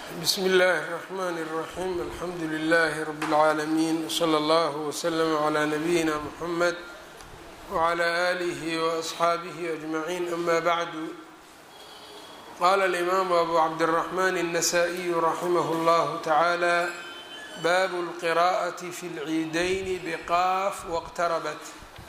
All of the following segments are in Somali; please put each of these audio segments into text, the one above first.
bsm اllh الرحmn الرaحيم alxamdu لlh رb العaalمين وslى اllه وslm عlى نbyina mحmed وعlى آlih وأصxaabih أجمعين أma bعd qala الإmam أbu cabdالرحmn النsائي raximh اllah taعalى bab الqراءة fi الciidayn bqاaf wاqtarabt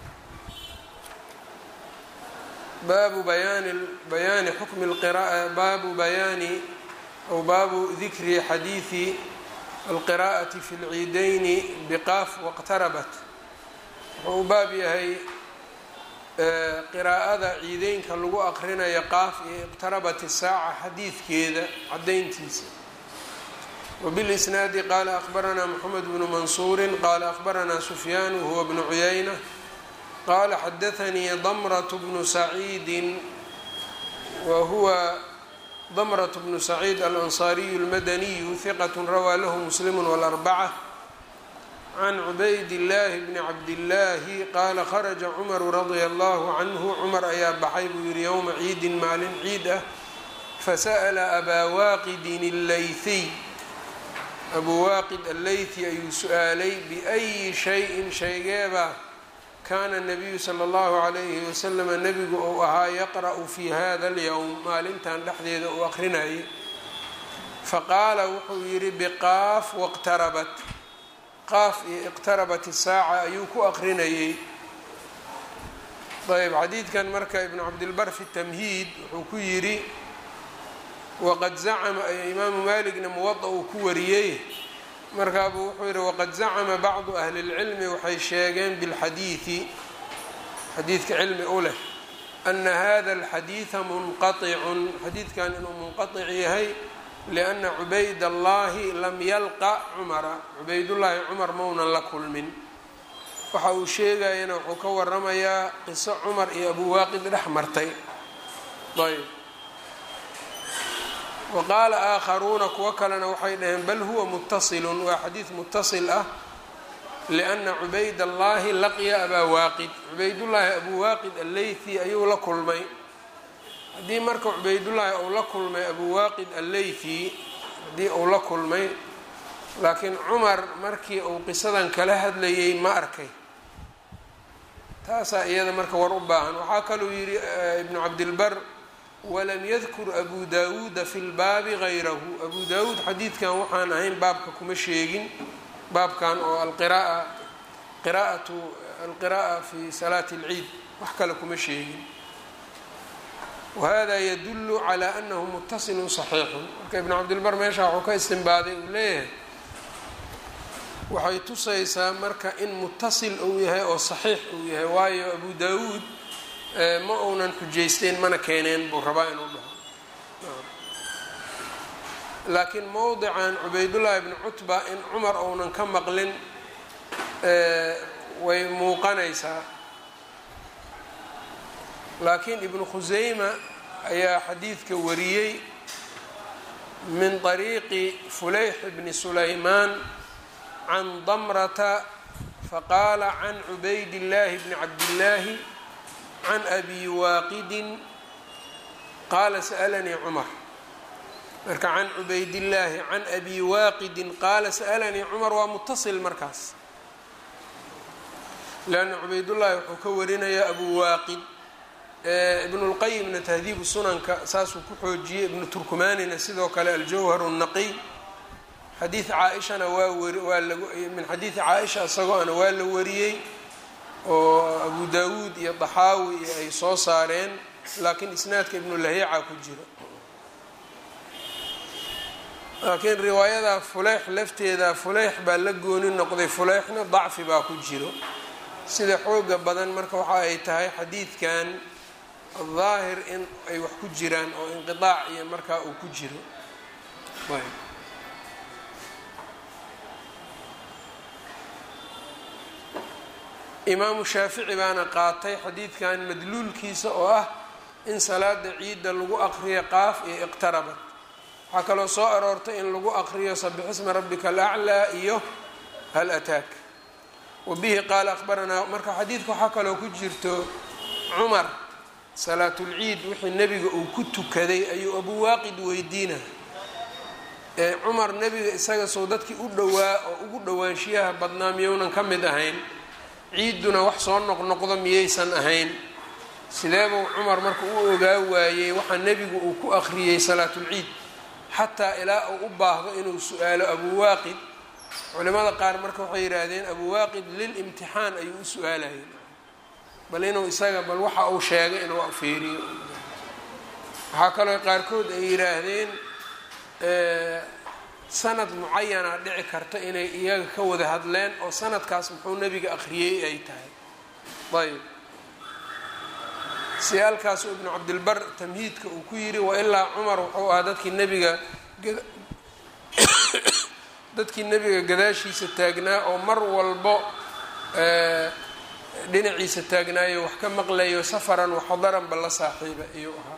baabu bayaani xukmi baabu bayaani aw baabu dikri xadiidi alqiraa'ati fi lciidayni biqaaf waqtarabat wuxuu u baab yahay qiraa'ada ciideynka lagu aqrinayo qaaf iyo iqtarabat isaaca xadiidkeeda cadayntiisa wbilisnaadi qaala akhbaranaa moxamed bnu mansuuri qaala akhbaranaa sufyaan huwa bnu cuyayna qala xadaanii damrat bnu saciidi wa huwa damrat bnu saciid alansaariyu اlmadaniyu hiqat rawaa lahu muslim wاlarbaca can cubayd illaahi bni cabdillaahi qaala kharaja cumaru radia allahu canhu cumar ayaa baxay buu yihi yowma ciidin maalin ciid ah fasa'la abaa waaqidin allayhiy abuu waaqid alleythi ayuu su-aalay biأyi shayin shaygeeba kaana nabiyu sala allahu calayhi wasalama nebigu uu ahaa yaqra'u fi hada alyowm maalintan dhexdeeda uu aqrinayay faqaala wuxuu yidhi biqaaf waqtarabat qaaf iyo iqtarabat isaaca ayuu ku aqrinayay ayb xadiidkan marka ibnu cabdilbar fi tamhiid wuxuu ku yidhi waqad zacama imaamu maligna muwada uu ku wariyey markaabuu wuxuu yidhi waqad zacama bacdu ahli اlcilmi waxay sheegeen bilxadiidi xadiidka cilmi u leh ana hada alxadiida munqaطicun xadiidkan inuu munqaطic yahay lianna cubayd allahi lam yalqa cumara cubaydullaahi cumar maunan la kulmin waxa uu sheegayana wuxuu ka waramayaa qiso cumar iyo abu waaqid dhex martay ayb waqaala aakharuuna kuwo kalena waxay dhaheen bal huwa mutasilun waa xadiid mutasil ah lianna cubayd allahi laqiya abaa waaqid cubaydullaahi abuu waaqid alleythi ayuu la kulmay haddii marka cubaydullaahi uu la kulmay abuu waaqid alleythi haddii uu la kulmay laakiin cumar markii uu qisadan kala hadlayay ma arkay taasaa iyada marka war u baahan waxaa kaluu yidhi ibnu cabdilbar walam yadkur abu daawuuda fi lbaabi gayrahu abu daawuud xadiidkan waxaan ahayn baabka kuma sheegin baabkan oo alqira'a qiraatu alqira'a fi salaati اlciid wax kale kuma sheegin wahada yadulu calaa anahu mutasilun saxiixun marka ibnu cabdilbar meesha waxuu ka istinbaaday uu leeyahay waxay tusaysaa marka in mutasil uu yahay oo saxiix uu yahay waayo abu daawuud ma uunan xujaysteen mana keeneen buu rabaa inuu dhaho laakiin mowdican cubaydullaahi bni cutba in cumar uunan ka maqlin way muuqanaysaa laakiin ibnu khuseyma ayaa xadiidka wariyey min طariiqi fulayx bni sulaymaan can damrata faqaala can cubayd illaahi bni cabdillaahi can abi waaqidin qaala sa'alanii cumar marka can cubaydillaahi can abi waaqidin qaala sa'alanii cumar waa mutasil markaas leanna cubaydullaahi wuxuu ka warinayaa abu waaqid ibnulqayimna tahdiibu sunanka saasuu ku xoojiyey ibnu turkumaanina sidoo kale aljawhar الnaqiy xadiid caaishana waa wari waa lag min xadiidi caaisha isagoona waa la wariyey oo abu daawuud iyo daxaawi iyo ay soo saareen laakiin isnaadka ibnulahiica ku jiro laakiin riwaayada fuleyx lafteeda fuleyx baa la gooni noqday fuleyxna dacfi baa ku jiro sida xooga badan marka waxa ay tahay xadiidkan daahir in ay wax ku jiraan oo inqidaac iyo markaa uu ku jiro imaamu shaafici baana qaatay xadiidkan madluulkiisa oo ah in salaada ciidda lagu aqriyo qaaf iyo iqtarabat waxaa kaloo soo aroortay in lagu aqriyo sabixisma rabbika alaclaa iyo hal ataak wa bihi qaala akhbaranaa marka xadiidka waxaa kaloo ku jirto cumar salaatulciid wixii nebiga uu ku tukaday ayuu abu waaqid weydiina ee cumar nebiga isaga soo dadkii u dhowaa oo ugu dhowaanshiyaha badnaa miyounan ka mid ahayn ciidduna wax soo noqnoqdo miyaysan ahayn sideebuu cumar marka u ogaa waayey waxaa nebigu uu ku akhriyey salaatulciid xataa ilaa uu u baahdo inuu su-aalo abuwaaqid culimada qaar marka waxay yidhaahdeen abuwaaqid lilimtixaan ayuu u su-aalayay bal inuu isaga bal waxa uu sheegay inuu fiiriyo waxaa kaloo qaarkood ay yidhaahdeen sanad mucayana dhici karta inay iyaga ka wada hadleen oo sanadkaas muxuu nebiga akhriyey ay tahay ayb si halkaasu ibnu cabdilbar tamhiidka uu ku yidhi wailaa cumar wuxuu ahaa dadkii nebiga dadkii nebiga gadaashiisa taagnaa oo mar walbo dhinaciisa taagnaayo wax ka maqlayo safaran waxadaranba la saaxiiba iyuu ahaa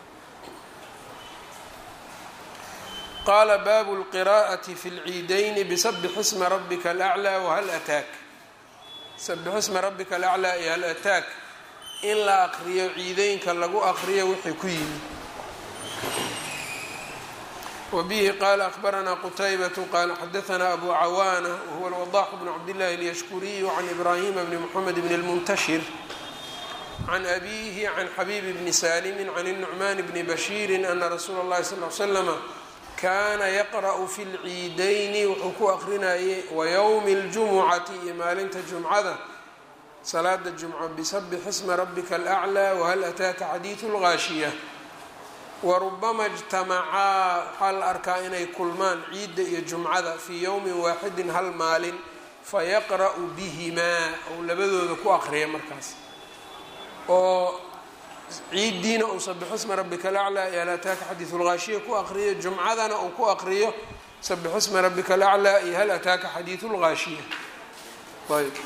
qaala baabu lqiraa'ati fi lciidayni bisabix isma rabbika alaclaa wahal ataak sabix isma rabbika alaclaa iyo hal ataak in la aqriyo ciideynka lagu aqriyo wixii ku yimid wbihi qala akbaranaa qutaybatu qala xadaanaa abu cawaana wahuwa alwadaxu bnu cabdillahi alyashkuriyu can ibrahima bni moxamed bni lmuntashir can abihi can xabiibi bni salimi can الnucman bni bashiiri ana rasuula اllahi sal l slama kana yaqra'u fi lciidayni wuxuu ku aqrinayay wayowmi اljumucati iyo maalinta jumcada salaada jumco bisabix isma rabika alaclى wahal ataaka xadiidu اlgaashiya warubama ijtamacaa waxaa la arkaa inay kulmaan ciidda iyo jumcada fii yowmin waaxidin hal maalin fayaqra'u bihimaa ou labadooda ku aqriya markaas oo ciiddiina uu sabixisma rabbika alaclaa iyo hal ataaka xadiidu lgaashiya ku aqriyo jumcadana uu ku aqriyo sabixisma rabbika alaclaa iyo hal ataaka xadiidu lgaashiya ayb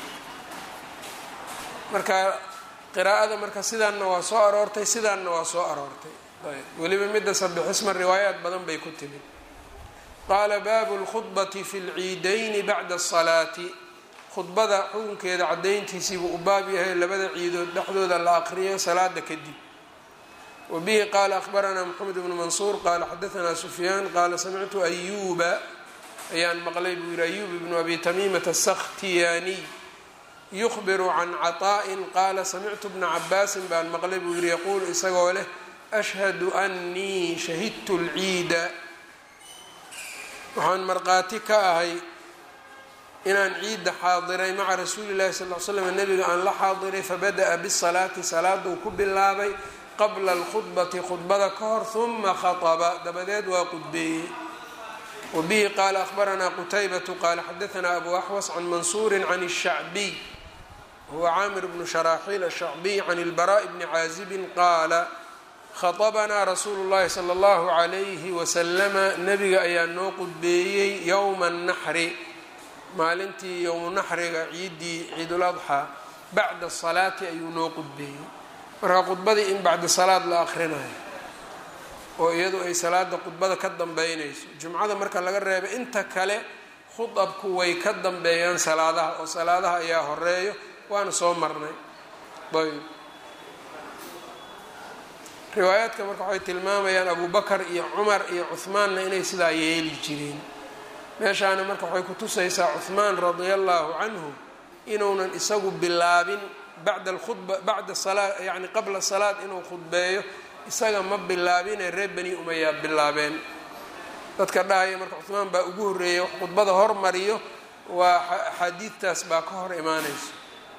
marka qiraa'ada marka sidaanna waa soo aroortay sidaanna waa soo aroortay weliba midda sabixisma riwaayaat badan bay ku timid qaala baabu lkhudbati fi lciidayni bacda asalaati khudbada xukunkeeda cadayntiisiibuu u baab yahay labada ciidood dhexdooda la aqriyo salaada kadib wa bihi qaala akhbaranaa moxamed bnu mansuur qaala xadaanaa sufyaan qaala samictu ayuuba ayaan maqlay buu yihi ayuub ibnu abi tamiimata asakhtiyaaniy yukhbiru can caطaa'in qaala samictu bna cabaasin baan maqlay buu yihi yaquulu isagoo leh ashhadu annii shahidtu lciida waxaan markhaati ka ahay inaan ciidda xaadiray maca rasuuli llahi sal l slam nebiga aan la xaadiray fabada'a bisalaati salaaduu ku bilaabay qabla alkhudbati khudbada ka hor huma khaطba dabadeed waa qudbeeyey wa bihi qaala akhbaranaa qutaybatu qaala xadaanaa abu axwas can mansuuri can الshacbiy huwa caamir bnu sharaaxiil ashacbiy can ilbaraaءi bni caazibin qaala khaطabanaa rasuulu llahi sala allahu calayhi wasalama nebiga ayaa noo qudbeeyey yowma annaxri maalintii yowmu naxriga ciiddii ciiduladxaa bacda salaati ayuu noo qudbeeyey marka khudbadii in bacda salaad la akhrinayo oo iyadu ay salaada khudbada ka dambeynayso jumcada marka laga reebay inta kale khudabku way ka dambeeyaan salaadaha oo salaadaha ayaa horeeyo waana soo marnay ayb riwaayaadka marka waxay tilmaamayaan abu bakar iyo cumar iyo cuhmaanna inay sidaa yeeli jireen meeshaana marka waxay kutusaysaa cuhmaan radia allahu canhu inuunan isagu bilaabin bacda alkhudba bacda salaa yacni qabla salaad inuu khudbeeyo isaga ma bilaabine reer bani umayaa bilaabeen dadka dhahaya marka cuhmaan baa ugu horreeyay wax khudbada hormariyo waa axaadiidtaas baa ka hor imaanayso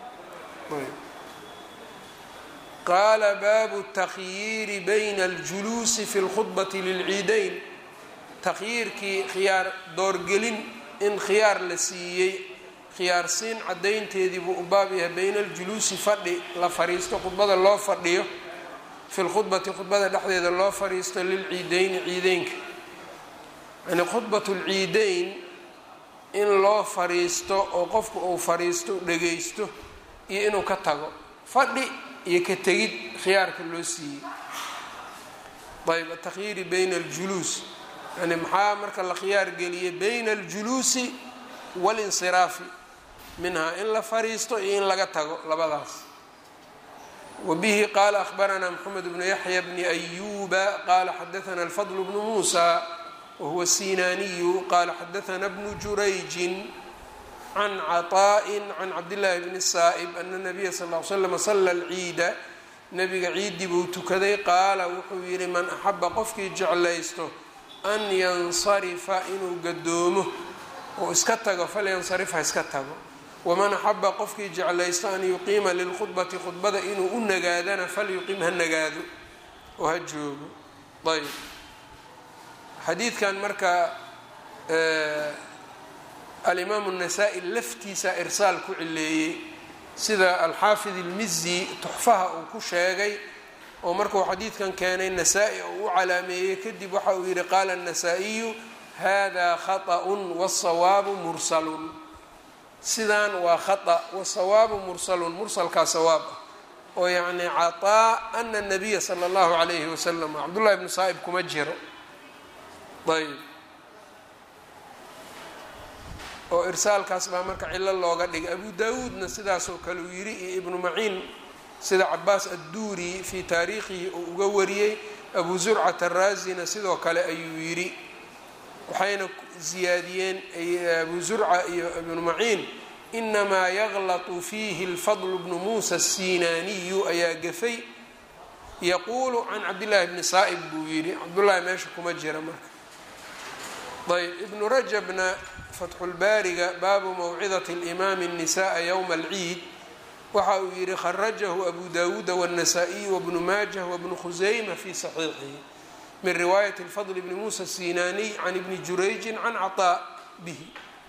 qaala baabu takhyiiri bayna aljuluusi fi lkhudbati lilciidayn takhyiirkii khiyaar doorgelin in khiyaar la siiyey khiyaarsiin caddaynteedii buu u baab yahay bayna aljuluusi fadhi la fariisto khudbada loo fadhiyo fi lkhudbati khudbada dhexdeeda loo fariisto lilciideyni ciideynka yani khudbat lciideyn in loo fariisto oo qofku uu fariisto dhagaysto iyo inuu ka tago fadhi iyo ka tegid khiyaarka loo siiyey ayb atakhyiiri bayna aljuluus yani maxaa marka la khiyaar geliyay bayna aljuluusi walinsiraafi minhaa in la fariisto iyo in laga tago labadaas wa bihi qaala akhbaranaa moxamed bnu yaxya bni ayuba qaala xadaana alfadl bnu muusa wahuwa الsinaaniyu qaala xadaثna bnu jurayjin can caطaaءi can cabdillaahi bni saa'ib ana nabiya sal ly slam sala alciida nabiga ciiddii buu tukaday qaala wuxuu yidhi man axaba qofkii jeclaysto an yansarifa inuu gadoomo oo iska tago falyansarif ha iska tago waman axaba qofkii jeclaysto an yuqiima lilkhudbati khudbada inuu u nagaadana falyuqim ha nagaado oo ha joogo ayb xadiidkan marka alimaamu الnasaa-i laftiisa irsaal ku cileeyey sida alxaafid ilmizi tuxfaha uu ku sheegay oo markuu xadiidkan keenay nasaa-i oo u calaameeyey kadib waxa uu yihi qaala الnasaa-iyu hada khaطأ wالsawaabu mursalun sidaan waa khaطأ wasawaabu mursalun mursalkaa sawaab ah oo yacni caطaa ana الnabiya salى اllahu عalayhi wasalam cabdullahi bnu saa'ib kuma jiro ayb oo irsaalkaas baa marka cilo looga dhigay abu daawuudna sidaasoo kale uu yidhi iyo ibnu maciin sida cabaas adduuri fii taariikhihi uu uga wariyey abu zurcat araasina sidoo kale ayuu yidhi waxayna ziyaadiyeen abu zurca iyo ibnu maciin inamaa yaglatu fiihi lfadl bnu muusa asinaaniyu ayaa gafay yaquulu can cabdillaahi bni saa'ib buu yidhi cabdullaahi meesha kuma jira marka ayb ibnu rajabna fatxulbaariga baabu mawcidati اlimaami الnisaءa ywma alciid waxa uu yihi kharajahu abu dawuuda wالnasaa-iyu wabnu maajah wabnu khusayma fi saxiixihi min riwaayati اlfadl bni muusa الsinaaniy can ibni jurayjin can caطaa bihi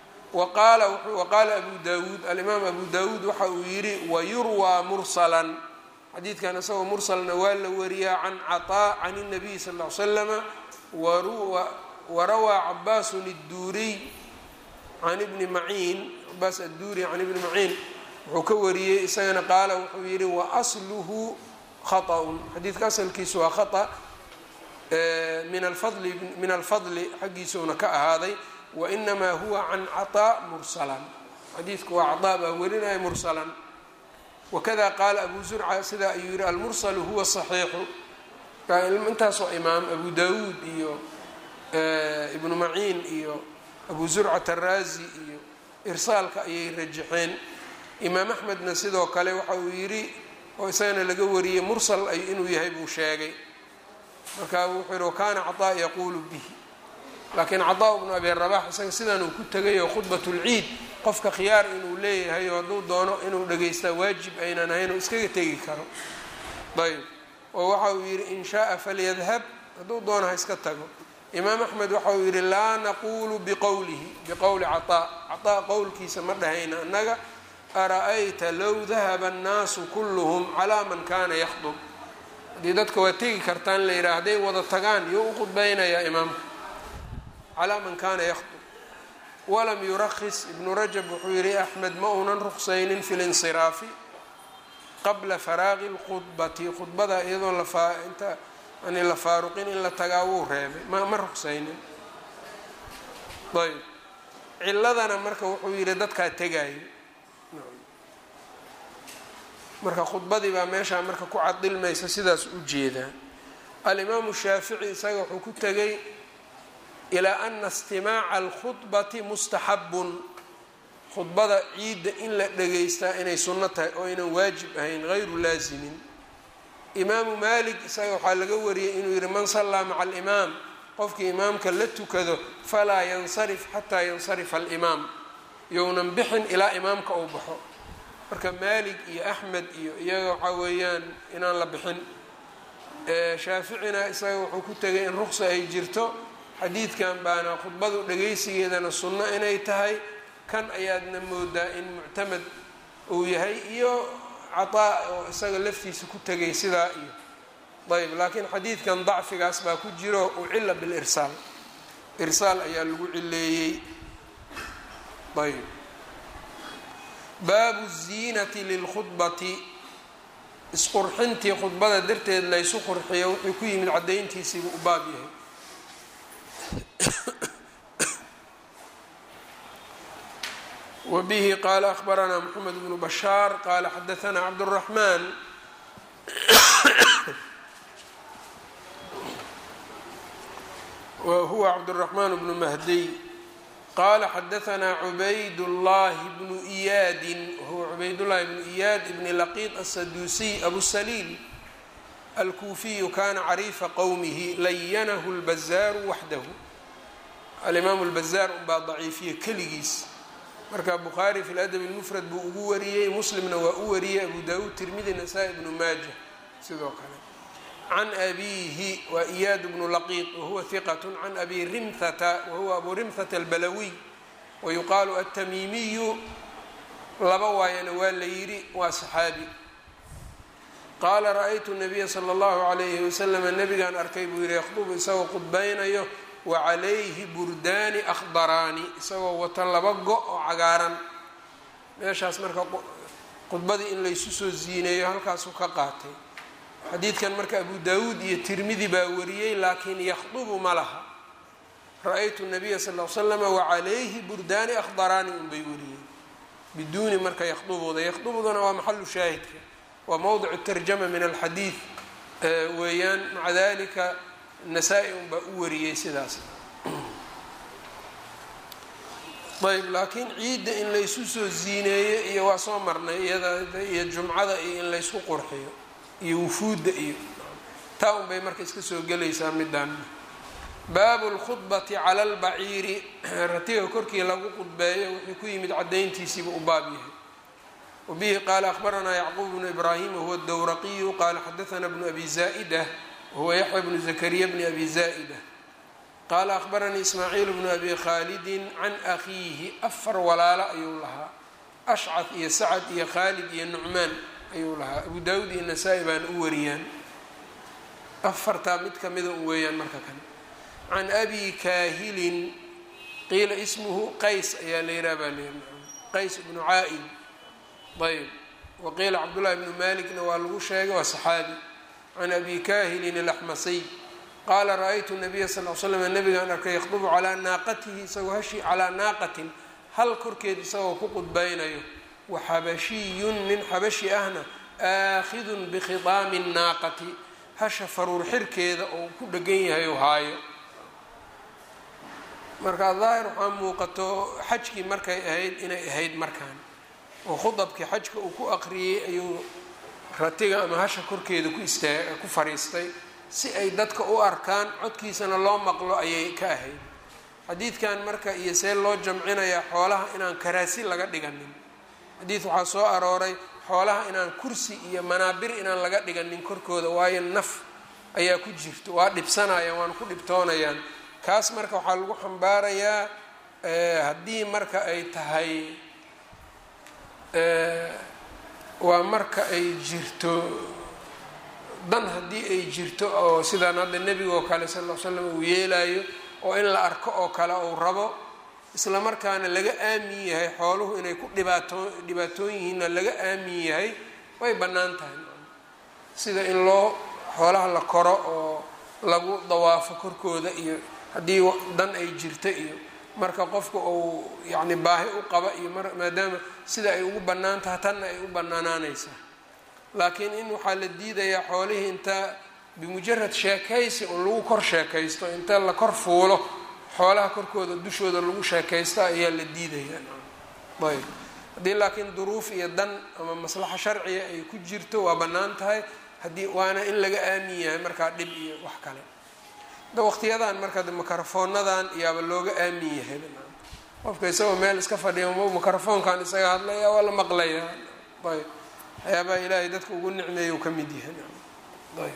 waqaala abu dawuud alimaam abu dawuud waxa uu yihi wayurwaa mursalan xadiidkan isagoo mursalna waa la wariyaa can caطaa can الnabiy sal ll ly slama warawaa cabaasun الduuriy can ibni maciin cabaas adduuri can ibni maciin wuxuu ka wariyey isagana qaala wuxuu yihi waasluhu khaطأun xadiidka asalkiisu waa khaطأ min alfadli min alfadli xaggiisuuna ka ahaaday wainamaa huwa can caطaa mursalan xadiidku waa caطaa baa werinaya mursalan wakada qaala abu zurca sidaa ayuu yihi almursalu huwa صaxiixu intaasoo imaam abu dawuud iyo ibnu maciin iyo abu zurcat araazi iyo irsaalka ayay rajaxeen imaam axmedna sidoo kale waxa uu yidhi oo isagana laga wariyey mursal ay inuu yahay buu sheegay markaa wuxuu yihi wakaana caطaa yaquulu bihi laakiin caطaa bnu abi rabax isaga sidan uu ku tegayoo khudbat اlciid qofka khiyaar inuu leeyahay oo hadduu doono inuu dhegaystaa waajib aynan ahayn oo iskaga tegi karo ayb oo waxa uu yidhi in shaءa falyadhab hadduu doono ha iska tago imaam axmed waxa uu yidhi laa naquulu biqowlihi biqowli caطaa caطaa qowlkiisa ma dhahayna annaga ara-ayta low dahaba annaasu kulluhum calaa man kana yakhdub haddii dadka waa tegi kartaan la yidhaha hadday wada tagaan yuu u khudbaynayaa imaamka calaa man kana yakhdub walam yurakis ibnu rajab wuxuu yihi axmed ma uunan ruqsaynin fi linsiraafi qabla faraaqi lkhudbati khudbada iyadoo lainta yani la faaruqin in la tagaa wuu reebay ma ma ruqsaynin ayb ciladana marka wuxuu yihi dadkaa tegaayo marka khudbadii baa meeshaa marka ku cadilmaysa sidaas u jeedaa alimaamu shaafici isaga wuxuu ku tegay ilaa ana istimaaca alkhudbati mustaxabun khudbada ciidda in la dhegaystaa inay sunno tahay oo aynan waajib ahayn hayru laasimin imaamu malik isaga waxaa laga wariyey inuu yihi man sallaa maca alimaam qofkii imaamka la tukado falaa yansarif xataa yansarifa alimaam younan bixin ilaa imaamka uu baxo marka maalik iyo axmed iyo iyaga waxaa weeyaan inaan la bixin shaaficina isaga wuxuu ku tegay in ruqsa ay jirto xadiidkan baana khudbadu dhagaysigeedana sunno inay tahay kan ayaadna moodaa in muctamed uu yahay iyo cataa oo isaga laftiisa ku tegay sidaa iyo ayb laakiin xadiidkan dacfigaas baa ku jiro ucila bilirsaal irsaal ayaa lagu cileeyey ayb baabu ziinati lilkhudbati isqurxintii khudbada darteed laysu qurxiyo wuxuu ku yimid caddayntiisiibuu u baab yahay wbihi qala akhbaranaa mxamed bnu bashaar qala xadaanaa cabdالraxman wa huwa cabdالرaحman bnu mahdiy qala xadaثna cubayd الlahi bnu iyaadin wahuwa cubaydالlahi bnu iyaad ibn laqid الsaduusiy abu saliil alkuufiyu kana cariifa qowmihi layanahu اlbazaaru waxdahu alimaamu اlbazaar unbaa daciifiye keligiis marka bukhaari fi ladab اlmufrad buu ugu wariyey muslimna waa u wariyey abu dawuud tirmidi nasaa-i ibnu maaja sidoo kale can abiihi waa iyaad bnu laqiid wahuwa hiqat can abi rimhata wahuwa abu rimhata albalawiy wayuqaalu atamiimiyu laba waayana waa la yidhi waa saxaabi qaala ra-aytu nabiya sala allahu calayhi wasalama nabigaan arkay buu yihi yakhdubu isagoo qudbaynayo wa calayhi burdaani akhdaraani isagoo wata laba go oo cagaaran meeshaas marka khudbadii in laysu soo siineeyo halkaasuu ka qaatay xadiidkan marka abu daawuud iyo tirmidi baa wariyey laakiin yakhdubu ma laha ra-aytu nabiya sal l slama wacalayhi burdaani akhdaraani unbay wariyeen biduuni marka yakhdubuda yakhdubuduna waa maxalu shaahidka waa mowdicu tarjama min alxadiid weeyaan maca dalika nasaa-i unbaa u wariyey sidaas ayb laakiin ciidda in laysu soo ziineeyo iyo waa soo marnay iyada iyo jumcada iyo in laysku qurxiyo iyo wufuudda iyo taa un bay marka iska soo gelaysaa midaan baabu lkhudbati cala albaciiri ratiga korkii lagu qudbeeyo wuxuu ku yimid cadayntiisiiba u baab yahay wabihi qaala akhbaranaa yacquub bnu ibraahim wahuwa dowraqiyu qaala xadaana bnu abi zaa'ida wahuwa yaxya bnu zakariya bni abi zaa'ida qaala akhbaranii ismaaciil bnu abi khaalidin can akhiihi afar walaalo ayuu lahaa ashcad iyo sacad iyo khaalid iyo nucmaan ayuu lahaa abu daawuud iyo nasaa-i baan u wariyaan afartaa mid kamida u weeyaan marka kale can abi kaahilin qiila ismuhu qays ayaa la yihaha baa leeya qays ibnu caa-id ayb waqiila cabdullahi bnu malikna waa lagu sheegay waa saxaabi can abi kaahilin alaxmasiy qaala ra-aytu nabiya sal l slam nabigaan arkay yakhdubu calaa naaqatihi isagoo hashi calaa naaqatin hal korkeed isagoo ku qudbaynayo waxabashiyun nin xabashi ahna aakhidun bikhidaami nnaaqati hasha faruur xirkeeda oo ku dhegan yahay oo haayo marka daahir waxaa muuqato xajkii markay ahayd inay ahayd markaan oo khudabkii xajka uu ku aqriyey ayuu ratiga ama hasha korkeeda ku istaa ku fariistay si ay dadka u arkaan codkiisana loo maqlo ayay ka ahayd xadiidkan marka iyo see loo jamcinayaa xoolaha inaan karaasi laga dhiganin xadiid waxaa soo arooray xoolaha inaan kursi iyo manaabir inaan laga dhiganin korkooda waayo naf ayaa ku jirto waa dhibsanayaan waana ku dhibtoonayaan kaas marka waxaa lagu xambaarayaa haddii marka ay tahay waa marka ay jirto dan haddii ay jirto oo sidaan hadda nebiga oo kale sal l slam uu yeelayo oo in la arko oo kale uu rabo isla markaana laga aamin yahay xooluhu inay ku dhibaato dhibaatoon yihiinna laga aamin yahay way bannaan tahay sida in loo xoolaha la koro oo lagu dawaafo korkooda iyo haddii dan ay jirto iyo marka qofka uu yacni baahi u qaba iyo maadaama sida ay ugu bannaan tahay tanna ay u bannaanaanaysaa laakiin in waxaa la diidayaa xoolihii inta bimujarad sheekaysi un lagu kor sheekaysto inta la kor fuulo xoolaha korkooda dushooda lagu sheekaysta ayaa la diidayaa ayb haddii laakiin duruuf iyo dan ama maslaxo sharciga ay ku jirto waa bannaan tahay haddii waana in laga aamin yahay markaa dhib iyo wax kale da waqtiyadan marka mikrofoonadan iyaaba looga aamin yahay qofka isagoo meel iska fadhiya mikrofoonkan isaga hadlaya waa la maqlaya ayb waxyaabaha ilaahay dadka ugu nicmeeya u ka mid yahay ayb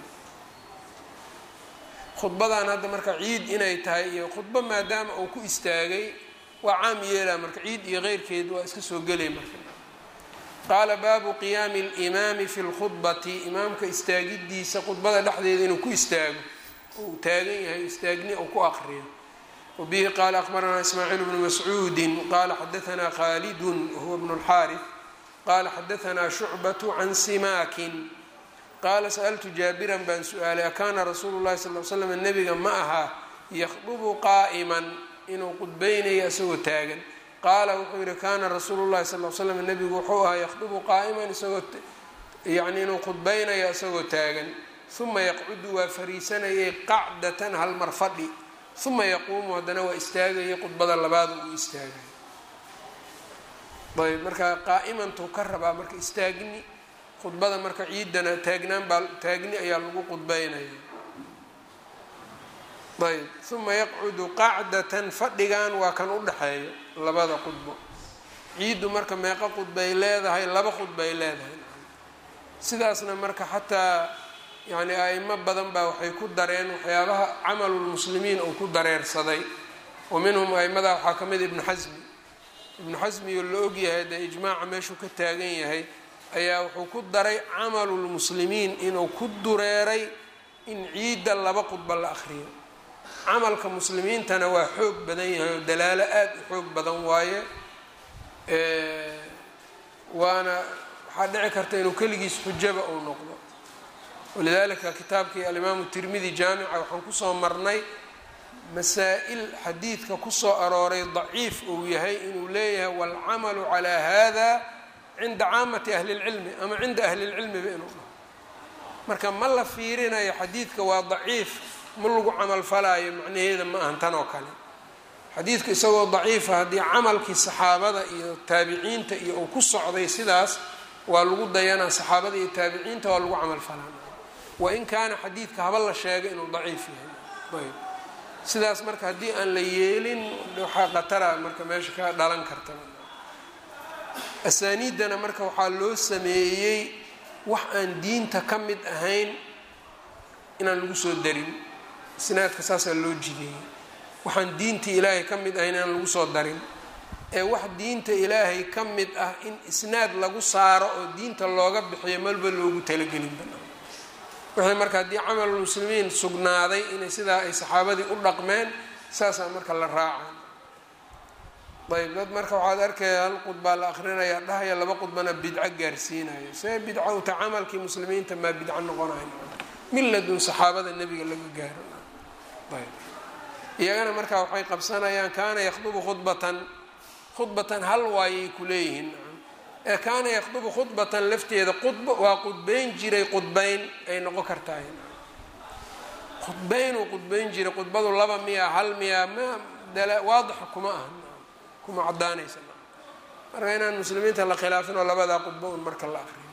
khudbadan hadda marka ciid inay tahay iyo khudbo maadaama uu ku istaagay waa caam yeelaa marka ciid iyo keyrkeed waa iska soo gelay marka qaala baabu qiyaami alimaami fi lkhudbati imaamka istaagidiisa khudbada dhexdeeda inuu ku istaago uu taagan yahay istaagni uu ku aqriyo wabihi qaala akhbaranaa ismaaciil bnu mascuudin qaala xadaanaa khaalidun wahuwa bnu lxaarif qaala xadaanaa shucbatu can simaakin qaala sa'altu jaabiran baan su-aalay akaana rasuulu llahi sal l slam nebiga ma ahaa yakhdubu qaa'iman inuu qudbaynayo isagoo taagan qaala wuxuu yihi kaana rasuulu llahi sal l slam nebigu wuxuu ahaa yakhdubu qaa'iman isagoo yacni inuu qudbaynayo isagoo taagan uma yaqcudu waa fariisanayay qacdatan halmar fadhi uma yaquumu haddana waa istaagaya khudbada labaad uu istaagay ayb marka qaa'imantuu ka rabaa marka istaagni khudbada marka ciidana taagnaan baa taagni ayaa lagu khudbeynaya ayb uma yaqcudu qacdatan fadhigan waa kan u dhexeeyo labada khudbo ciiddu marka meeqa khudbay leedahay laba khudbay leedahay sidaasna marka xataa yani a'imo badan baa waxay ku dareen waxyaabaha camalulmuslimiin uu ku dareersaday wa minhum a'imada waxaa ka mid ibnu xasmi ibnu xasmi oo la ogyahay dee ijmaaca meeshuu ka taagan yahay ayaa wuxuu ku daray camalulmuslimiin inuu ku dureeray in ciidda laba khudba la akhriyo camalka muslimiintana waa xoog badan yahay oo dalaalo aada u xoog badan waaye waana waxaa dhici karta inuu keligiis xujaba uu noqdo walidalika kitaabkii alimaamu tirmidi jaamica waxaan kusoo marnay masaa-il xadiidka kusoo arooray daciif uu yahay inuu leeyahay waalcamalu calaa hada cinda caamati ahli lcilmi ama cinda ahli lcilmiba inuu dhaho marka ma la fiirinayo xadiidka waa daciif ma lagu camal falaayo macnaheeda ma ahan tan oo kale xadiidku isagoo daciifa haddii camalkii saxaabada iyo taabiciinta iyo uu ku socday sidaas waa lagu dayanaa saxaabada iyo taabiciinta waa lagu camal falaa wain kaana xadiidka haba la sheegay inuu daciif yahay ayb sidaas marka haddii aan la yeelin waxaa qatara marka meesha ka dhalan karta asaaniiddana marka waxaa loo sameeyey wax aan diinta ka mid ahayn inaan lagu soo darin isnaadka saasaa loo jideeyey waxaan diinta ilaahay ka mid ahayn inaan lagu soo darin ee wax diinta ilaahay ka mid ah in isnaad lagu saaro oo diinta looga bixiyo malba loogu talagelin banaan wixii marka haddii camalulmuslimiin sugnaaday inay sidaa ay saxaabadii u dhaqmeen saasaa marka la raaca ayb dad marka waxaad arkaya hal qudbaa la akrinaya dhahaya laba qudbana bidco gaarsiinayo see bidco uta camalkii muslimiinta maa bidco noqonayo miladun saxaabada nebiga laga gaaro ayb iyagana marka waxay qabsanayaan kaana yakhdubu khudbatan khudbatan hal waayay ku leeyihiin ee kaana yakhdubu khudbatan lafteeda qudbo waa qudbeyn jiray qudbeyn ay noqon kartahay khudbeynuu qudbeyn jiray qudbadu laba miya hal miya ma waadixa kuma aha kuma cadaanaysa marka inaan muslimiinta la khilaafin oo labadaa qudbo un marka la aqriyo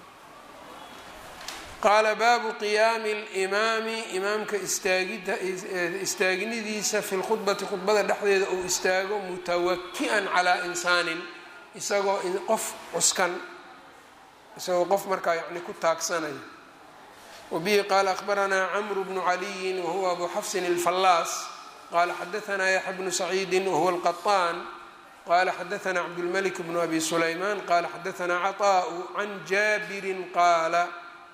qaala baabu qiyaami limaami imaamka istaagida istaagnidiisa fi lkhudbati khudbada dhexdeeda uu istaago mutawaki-an calaa insaanin isagoo qof cuskan isagoo qof markaa yani ku taagsanaya wabihi qaala akhbaranaa camru bnu caliyin wahuwa abu xafsin alfallaas qaala xadaanaa yaxya bnu saciidin wahuwa alqaطaan qala xadaanaa cabdulmalik bnu abi sulaymaan qala xadaanaa caطaءu can jaabirin qaala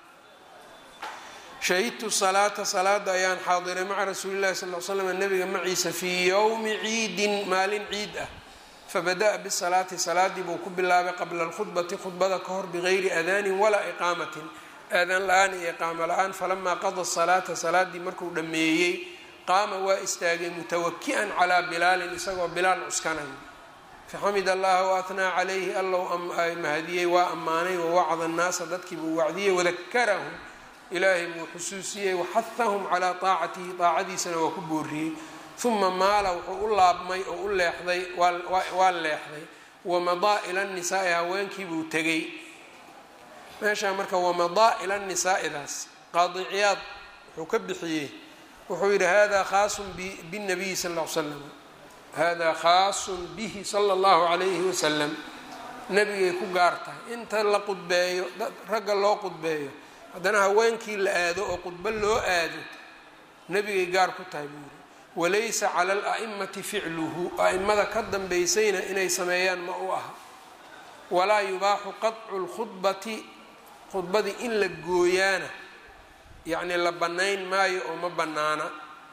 shahidtu salaata salaada ayaan xaadiray maca rasuuli llahi sal l slam nabiga maciisa fii yowmi ciidin maalin ciid ah fabada'a bisalaati salaadii buu ku bilaabay qabla alkhudbati khudbada ka hor bigayri adaanin walaa iqaamatin aadaan la-aan iyo iqaamo la-aan falamaa qada salaata salaadii markuu dhammeeyey qaama waa istaagay mutawaki-an calaa bilaalin isagoo bilaal cuskanayo faxamid allaha waathnaa calayhi allow mahadiyey waa ammaanay wawacda annaasa dadkii buu wacdiyey wadakarahum ilaahay buu xusuusiyey waxahahum calaa taacatihi daacadiisana waa ku booriyey uma maala wuxuu u laabmay oo u leexday waa leexday wamadaa ila nisaai haweenkii buu tegay meeshaa marka wamadaa ila nisaa'idaas qaadiciyaad wuxuu ka bixiyey wuxuu yidhi hada khaasun binabiyi sal l slam hada khaasun bihi sala allahu calayhi wasalam nebigay ku gaar tahay inta la qudbeeyo ragga loo qudbeeyo haddana haweenkii la aado oo qudbo loo aado nebigay gaar ku tahay buu yidhi walaysa cala ala'imati ficluhu a'imada ka dambaysayna inay sameeyaan ma u aha walaa yubaaxu qadcu lkhudbati khudbadii in la gooyaana yacni la bannayn maayo oo ma bannaana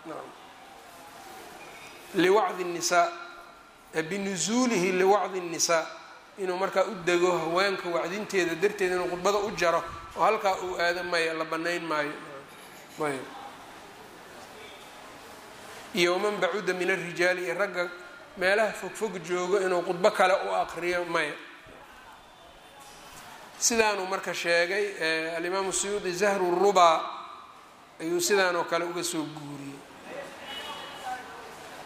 liwacdi nnisaa binusuulihi liwacdi nnisaa inuu markaa u dego haweenka wacdinteeda darteeda inuu khudbada u jaro oo halkaa uu aado maya la bannayn maayo ayb iyo waman bacuda min alrijaali iyo ragga meelaha fogfog joogo inuu khudbo kale u aqriyo maya sidaanuu marka sheegay alimaamu suyuudi zahru rubaa ayuu sidaanoo kale uga soo guuriyey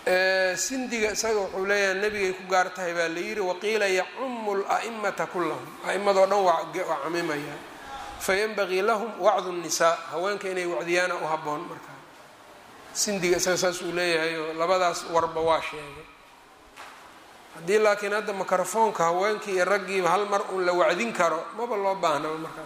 sindiga isaga wuxuu leeyahay nebigay ku gaar tahay baa la yidhi waqiila yacumu la'imata kullahum a'imadoo dhan waa camimaya fayanbagii lahum wacdu nnisaa haweenka inay wacdiyaana u habboon markaa sindiga isaga saas uu leeyahay oo labadaas warba waa sheegay haddii laakiin hadda mikrofoonka haweenkii iyo raggiiba hal mar uun la wacdin karo maba loo baahnaba markaas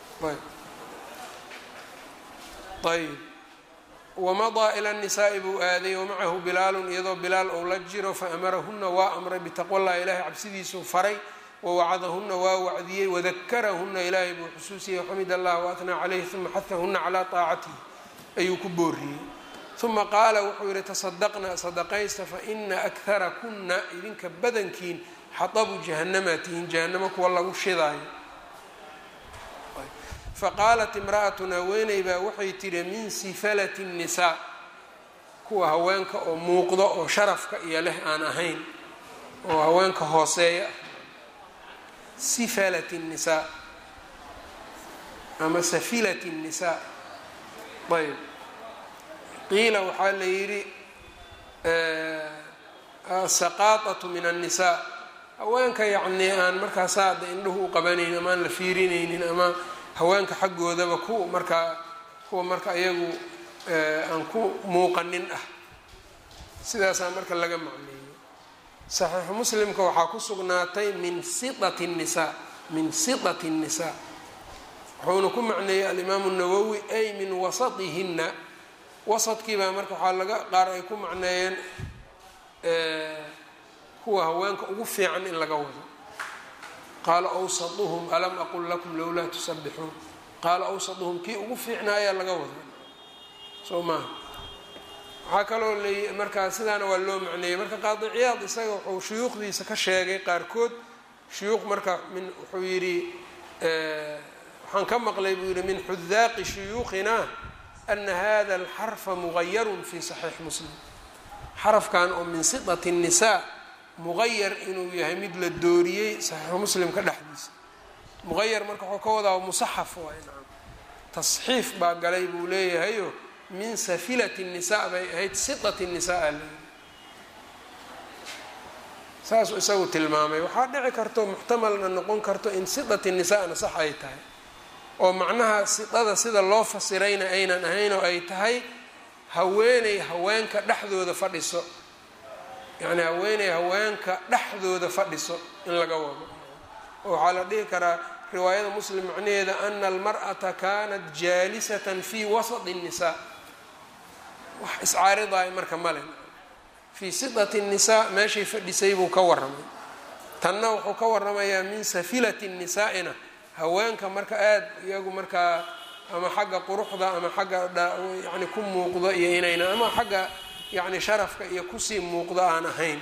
ayb wamadaa ila nisaa'i buu aaday wamacahu bilaalun iyadoo bilaal ou la jiro faamarahuna waa amray bitaqwa llahi ilaahay cabsidiisuu faray wawacadahuna waa wacdiyey wadakarahuna ilaahay buu xusuusiyey waxamid allah waatnaa calayhi uma xahahuna calaa taacatihi ayuu ku booriyey uma qaala wuxuu yihi tasadaqna sadaqaysta faina akhara kuna idinka badankiin xadabu jahanama tihin jahanamo kuwa lagu shidaayo faqaalat imra'atun haweeney baa waxay tihi min sifalati nnisaa kuwa haweenka oo muuqdo oo sharafka iyo leh aan ahayn oo haweenka hooseeya ah sifalati nnisaa ama safilati nnisaa ayb qiila waxaa la yidhi asaqaatatu min annisaa haweenka yacnii aan markaa saada indhuhu u qabanaynin ama aan la fiirinaynin ama haweenka xaggoodaba ku markaa kuwa marka iyagu aan ku muuqanin ah sidaasaa marka laga macneeyey saxiixu muslimka waxaa ku sugnaatay min siati nisaa min siati nnisaa wuxuuna ku macneeyey alimaamu nawowi ay min wasatihinna wasadkiibaa marka waxaa laga qaar ay ku macneeyeen kuwa haweenka ugu fiican in laga wado qaala awsaduhum alam aqul lakum lowlaa tusabbixuun qaala awsaduhum kii ugu fiicnaayaa laga wada soo maaha waxaa kaloo l markaa sidaana waa loo macneeyey marka qaadi ciyaad isaga wuxuu shuyuukhdiisa ka sheegay qaarkood shuyuuq marka min wuxuu yidhi waxaan ka maqlay buu yidhi min xudaaqi shuyuukhina ana hada alxarfa mugayarun fi saxiix muslim xarafkan oo min sitati الnisaa muqayar inuu yahay mid la dooriyey saxiixu muslimka dhexdiisa muqayar marka waxuu ka wadaa musaxaf waay nacam tasxiif baa galay buu leeyahayo min safilati الnisaa bay ahayd sitat الnisaa leeyahy saasuu isagu tilmaamay waxaa dhici karto muxtamalna noqon karto in sitat الnisaana sax ay tahay oo macnaha sidada sida loo fasirayna aynan ahayn oo ay tahay haweeney haweenka dhexdooda fadhiso yacni haweeney haweenka dhexdooda fadhiso in laga wado oo waxaa la dhihi karaa riwaayada muslim macnaheeda ana almar'ata kanat jaalisatan fii wasati الnisaa wax iscaaridaay marka male fii sidati الnisaa meeshay fadhisay buu ka waramay tanna wuxuu ka waramayaa min safilati الnisaa'ina haweenka marka aada iyagu markaa ama xagga quruxda ama xagga yani ku muuqdo iyo inayna ama xagga yacni sharafka iyo kusii muuqdo aan ahayn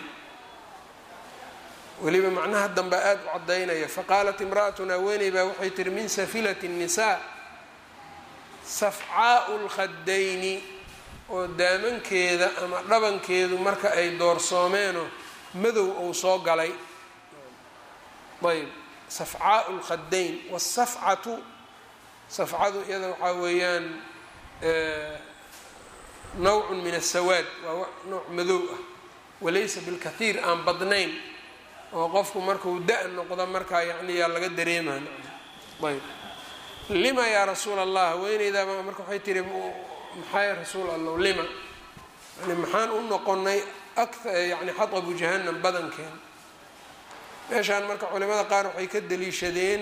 weliba macnaha dambe aada u caddaynaya faqaalat imra'atun haweeney baa waxay tihi min safilati الnisaa safcaau lkhadayni oo daamankeeda ama dhabankeedu marka ay doorsoomeenoo madow ou soo galay ayb safcaau lkhadayn wasafcatu safcadu iyada waxaa weeyaan nawcun min asawaad waa nooc madow ah walaysa bilkathiir aan badnayn oo qofku markuu da- noqdo markaa yani yaa laga dareemaa ayb lima yaa rasuul allah haweeneydaaba marka waxay tihi maxaa rasuul allah lima yani maxaan u noqonay yani xatabu jahannam badankeen meeshaan marka culimada qaar waxay ka daliishadeen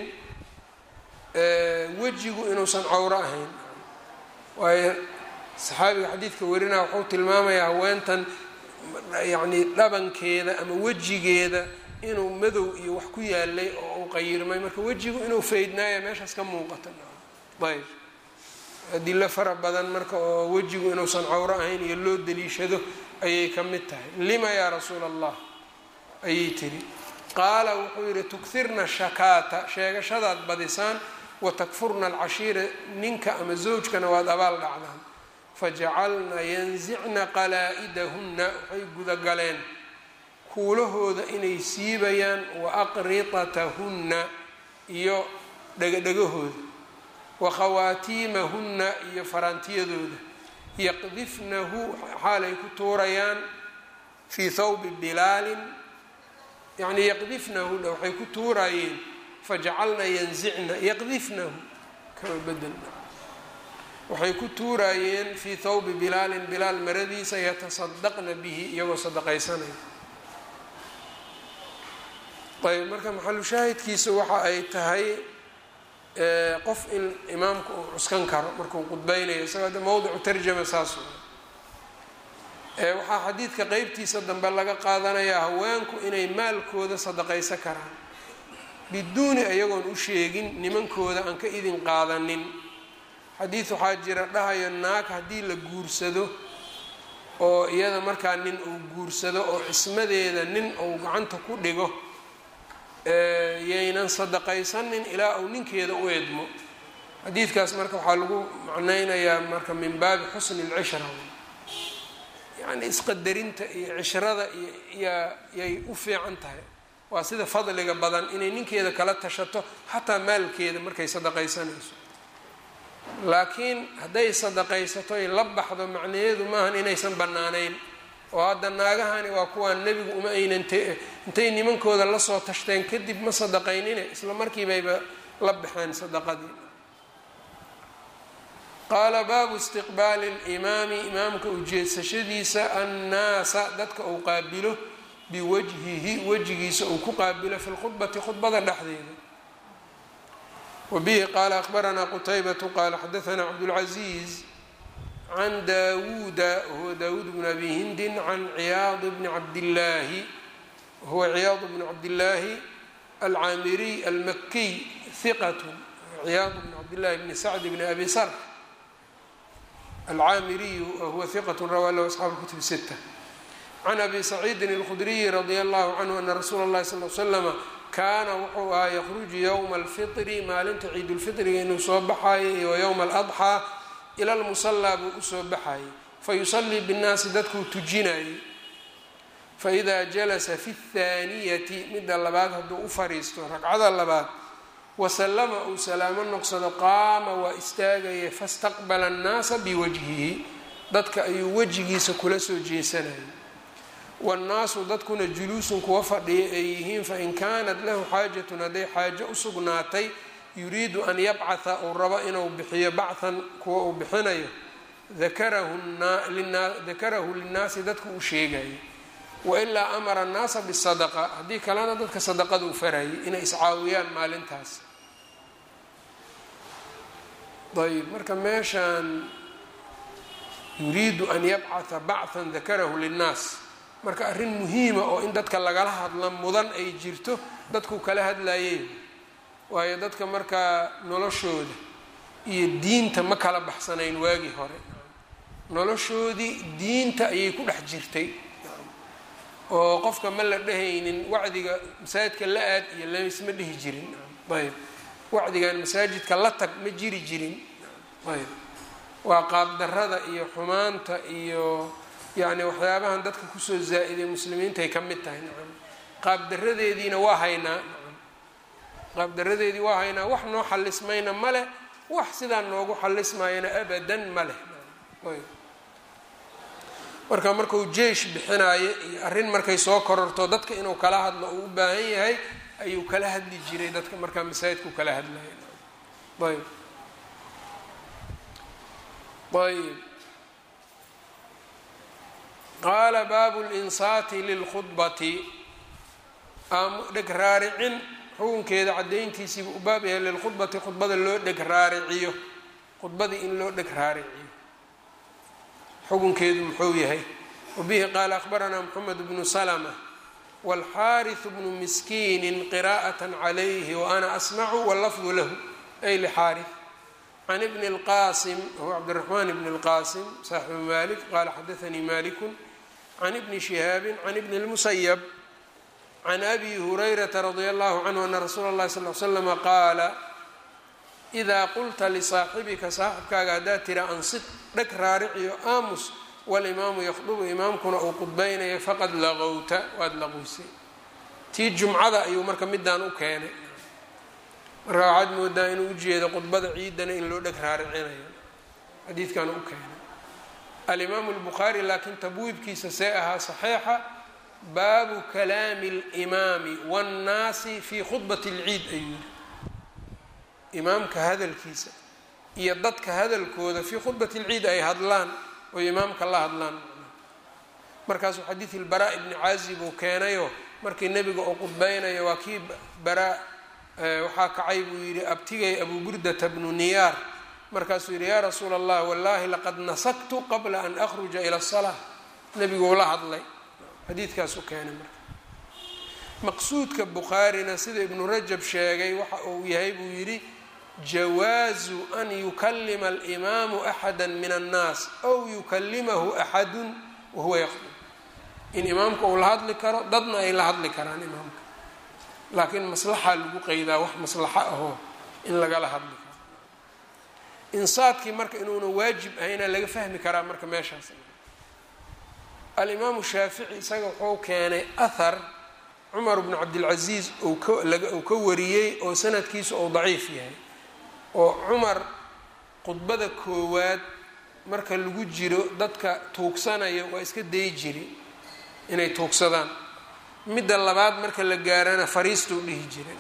wejigu inuusan cawro ahayn waayo saxaabiga xadiidka warinaa wuxuu tilmaamayaa haweentan yacni dhabankeeda ama wejigeeda inuu madow iyo wax ku yaalay oo uu qayirmay marka wejigu inuu faydnaaya meeshaas ka muuqata ayb adilo fara badan marka oo wejigu inuusan cawro ahayn iyo loo daliishado ayay ka mid tahay lima yaa rasuula allah ayay tiri qaala wuxuu yidhi tukirna shakaata sheegashadaad badisaan watakfurna alcashiira ninka ama zawjkana waad abaal dhacdaan fajacalna yansicna qalaa-idahunna waxay gudagaleen kuulahooda inay siibayaan wa aqritatahunna iyo dhegadhegahooda wa khawaatiimahunna iyo faraantiyadooda yaqdifnahu xaalay ku tuurayaan fii thawbi bilaalin yacnii yaqdifnahu dha waxay ku tuuraayeen fajacalna yanzicna yaqdifnahu kama bedelna waxay ku tuuraayeen fii thawbi bilaalin bilaal maradiisa yatasadaqna bihi iyagoo sadaqaysanaya ayb marka maxalu shaahidkiisa waxa ay tahay qof in imaamka uu cuskan karo markuu qudbeynayo isagoo de mowdicu tarjama saas waxaa xadiidka qeybtiisa dambe laga qaadanayaa haweenku inay maalkooda sadaqaysan karaan biduuni iyagoon u sheegin nimankooda aan ka idin qaadanin xadiid waxaa jira dhahayo naag haddii la guursado oo iyada markaa nin uu guursado oo cismadeeda nin uu gacanta ku dhigo yaynan sadaqaysanin ilaa uu ninkeeda u edmo xadiidkaas marka waxaa lagu macneynayaa marka min baabi xusni lcishra yacni isqadarinta iyo cishrada iyo yay u fiican tahay waa sida fadliga badan inay ninkeeda kala tashato xataa maalkeeda markay sadaqaysanayso laakiin hadday sadaqaysato ay la baxdo macnaheedu maahan inaysan bannaanayn oo hadda naagahani waa kuwaan nebigu uma aynan intay nimankooda lasoo tashteen kadib ma sadaqaynine isla markiibayba la baxeen sadaqadii qaala baabu istiqbaali limaami imaamka ujeedsashadiisa annaasa dadka uu qaabilo biwajhihi wejigiisa uu ku qaabilo fi lkhudbati khudbada dhexdeeda wabihi qaala akhbaranaa qutaybatu qaala xadaanaa cabdulcaziiz can daawuuda wahuwa daawuud bn abi hindin can ciyaad bni cabdillaahi wahuwa ciyaad bni cabdillaahi alcaamiriy almakiy hiqat ciyaad bni cabdillahi bni sacd bni abi sar alcaamiriyu wahuwa hiqat rawaa lahu asxaabu kutub sita can abi saciidin اlkhudriyi radia allahu canhu ana rasuula اllahi sal l slama kaana wuxuu ahaa yakruju yowma alfitri maalinta ciidulfitriga inuu soo baxayo iyo yowma aladxaa ila lmusallaa buu usoo baxayay fayusallii binnaasi dadkuu tujinayay faidaa jalasa fi اthaaniyati midda labaad hadduu u fariisto ragcada labaad wasallama uu salaamo noqsado qaama waa istaagaya fastaqbala annaasa biwajhihi dadka ayuu wejigiisa kula soo jeesanayay wannaasu dadkuna juluusun kuwa fadhiya ay yihiin fain kaanat lahu xaajatun hadday xaajo u sugnaatay yuriidu an yabcatha uu rabo inuu bixiyo bachthan kuwa uu bixinayo dakarahu linnaasi dadku uu sheegayo wailaa amara annaasa bisadaqa haddii kalena dadka sadaqada u farayay inay iscaawiyaan maalintaas ayb marka meeshaan yuriidu an yabcatha bachthan dakarahu linnaas marka arrin muhiima oo in dadka lagala hadla mudan ay jirto dadku kala hadlayeen waayo dadka markaa noloshooda iyo diinta ma kala baxsanayn waagii hore noloshoodii diinta ayay ku dhex jirtay oo qofka ma la dhehaynin wacdiga masaajidka la aad iyo laisma dhihi jirin ayb wacdigan masaajidka la tag ma jiri jirin ayb waa qaabdarada iyo xumaanta iyo yacni waxyaabahan dadka kusoo zaa-iday muslimiintaay ka mid tahay nacam qaabdaradeediina waa haynaa nacam qaabdaradeedii waa haynaa wax noo xalismayna ma leh wax sidaa noogu xalismayana abadan ma leh ayb marka markuu jeish bixinaayo iyo arrin markay soo kororto dadka inuu kala hadlo uu u baahan yahay ayuu kala hadli jiray dadka markaa masaajidku kala hadlaya ayb ayb qaala baabu linsaati lilkhudbati dheg raaricin xukunkeeda caddayntiisiiba u baab yahay lilkhudbati khudbada loo dheg raariciyo khudbadii in loo dheg raariciyo xukunkeedu muxuu yahay wabihi qaala akhbaranaa moxamed bnu salma wاlxaariث bnu miskiini qira'aة عalayhi waana asmacu wاllafdu lahu ay lxaariث can bni اlqasim wahuwa cabdالraxman bn اlqasim saaxibu malik qala xadaanii maliku can ibni shihaabi can ibni اlmusayb can abi hurayrata radi allahu canhu ana rasuula اllahi sal l slama qaala idaa qulta lisaaxibika saaxibkaaga haddaad tira ansid dheg raariciyo aamus walimaamu yakhdubu imaamkuna uu qudbaynayo faqad laqowta waad laqoysay tii jumcada ayuu marka midaan u keenay marka waxaad moodaa inuu ujeedo khudbada ciidana in loo dheg raaricinayo xadiidkan u keenay alimaamu lbukhaari laakiin tabwiibkiisa see ahaa saxiixa baabu kalaami اlimaami waannaasi fii khudbati اlciid ayuu yidhi imaamka hadalkiisa iyo dadka hadalkooda fii khudbati اlciid ay hadlaan oo imaamka la hadlaan markaasuu xadiid ilbaraa ibni caazib uu keenayo markii nebiga uu qudbeynayo waa kii baraa waxaa kacay buu yidhi abtigay abu burdata bnu niyaar markaasuu yidhi yaa rasuula allah wallaahi laqad nasaktu qabla an akhruja ila asalaa nebigu ula hadlay xadiidkaasuu keenay marka maqsuudka bukhaarina sida ibnu rajab sheegay waxa uu yahay buu yidhi jawaazu an yukalima alimaamu axada min annaas ow yukalimahu axadun wahuwa yaqdub in imaamka uu la hadli karo dadna ay la hadli karaan imaamka laakiin maslaxaa lagu qeydaa wax maslaxo ahoo in lagala hadli karo insaadkii marka inuuna waajib ahayna laga fahmi karaa marka meeshaas alimaamu shaafici isaga wuxuu keenay ahar cumar bnu cabdilcasiis uu ka wariyey oo sanadkiisu uu daciif yahay oo cumar khudbada koowaad marka lagu jiro dadka tuugsanayo waa iska dayi jiri inay tuugsadaan midda labaad marka la gaarana fariistuu dhihi jiray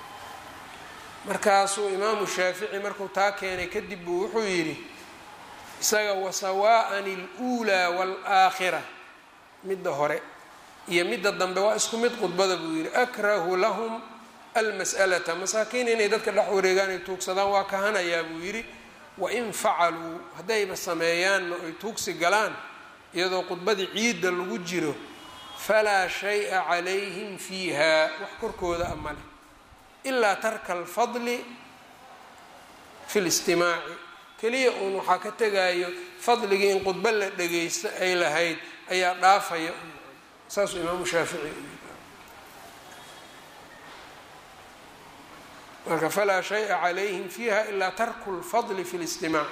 markaasuu imaamu shaafici markuu taa keenay kadib buu wuxuu yidhi isaga wasawaa'an aluulaa waalaakhira midda hore iyo midda dambe waa isku mid khudbada buu yidhi akrahu lahum almas'alata masaakiin inay dadka dhex wareegaan ay tuugsadaan waa kahanayaa buu yidhi wain facaluu haddayba sameeyaanna ay tuugsi galaan iyadoo khudbadii ciidda lagu jiro falaa shay-a calayhim fiiha wax korkooda a male ilaa tarka alfadli fi listimaaci keliya uun waxaa ka tegayo fadligii in khudbo la dhagaysto ay lahayd ayaa dhaafaya saasuu imaamu shaafici marka falaa shaya calayhim fiiha ilaa tarku lfadli fi listimaac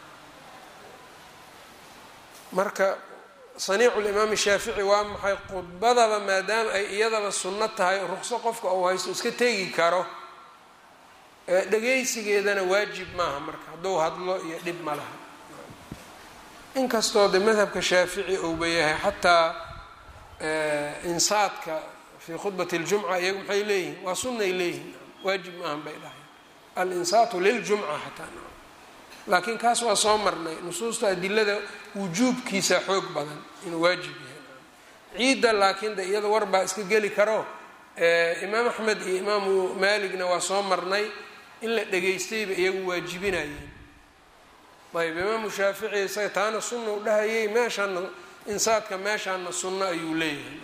marka saniicu limaami shaafici waa maxay khudbadaba maadaama ay iyadaba sunno tahay ruqso qofka uu haysto iska tegi karo dhagaysigeedana waajib maaha marka hadduu hadlo iyo dhib ma laha inkastoo de madhabka shaafici uuba yahay xataa insaadka fii khudbati اljumca iyagu maxay leeyihin waa sunnay leeyihin waajib maahan bay dhahay alinsaatu liljumca xataa laakiin kaas waa soo marnay nusuusta adilada wujuubkiisa xoog badan inuu waajib yahay ciidda laakiin de iyada war baa iska geli karo imaam axmed iyo imaamu maaligna waa soo marnay in la dhegaystayba iyagu waajibinayeen ayb imaamu shaafici isaga taana sunna u dhahayay meeshaana insaadka meeshaana sunno ayuu leeyahay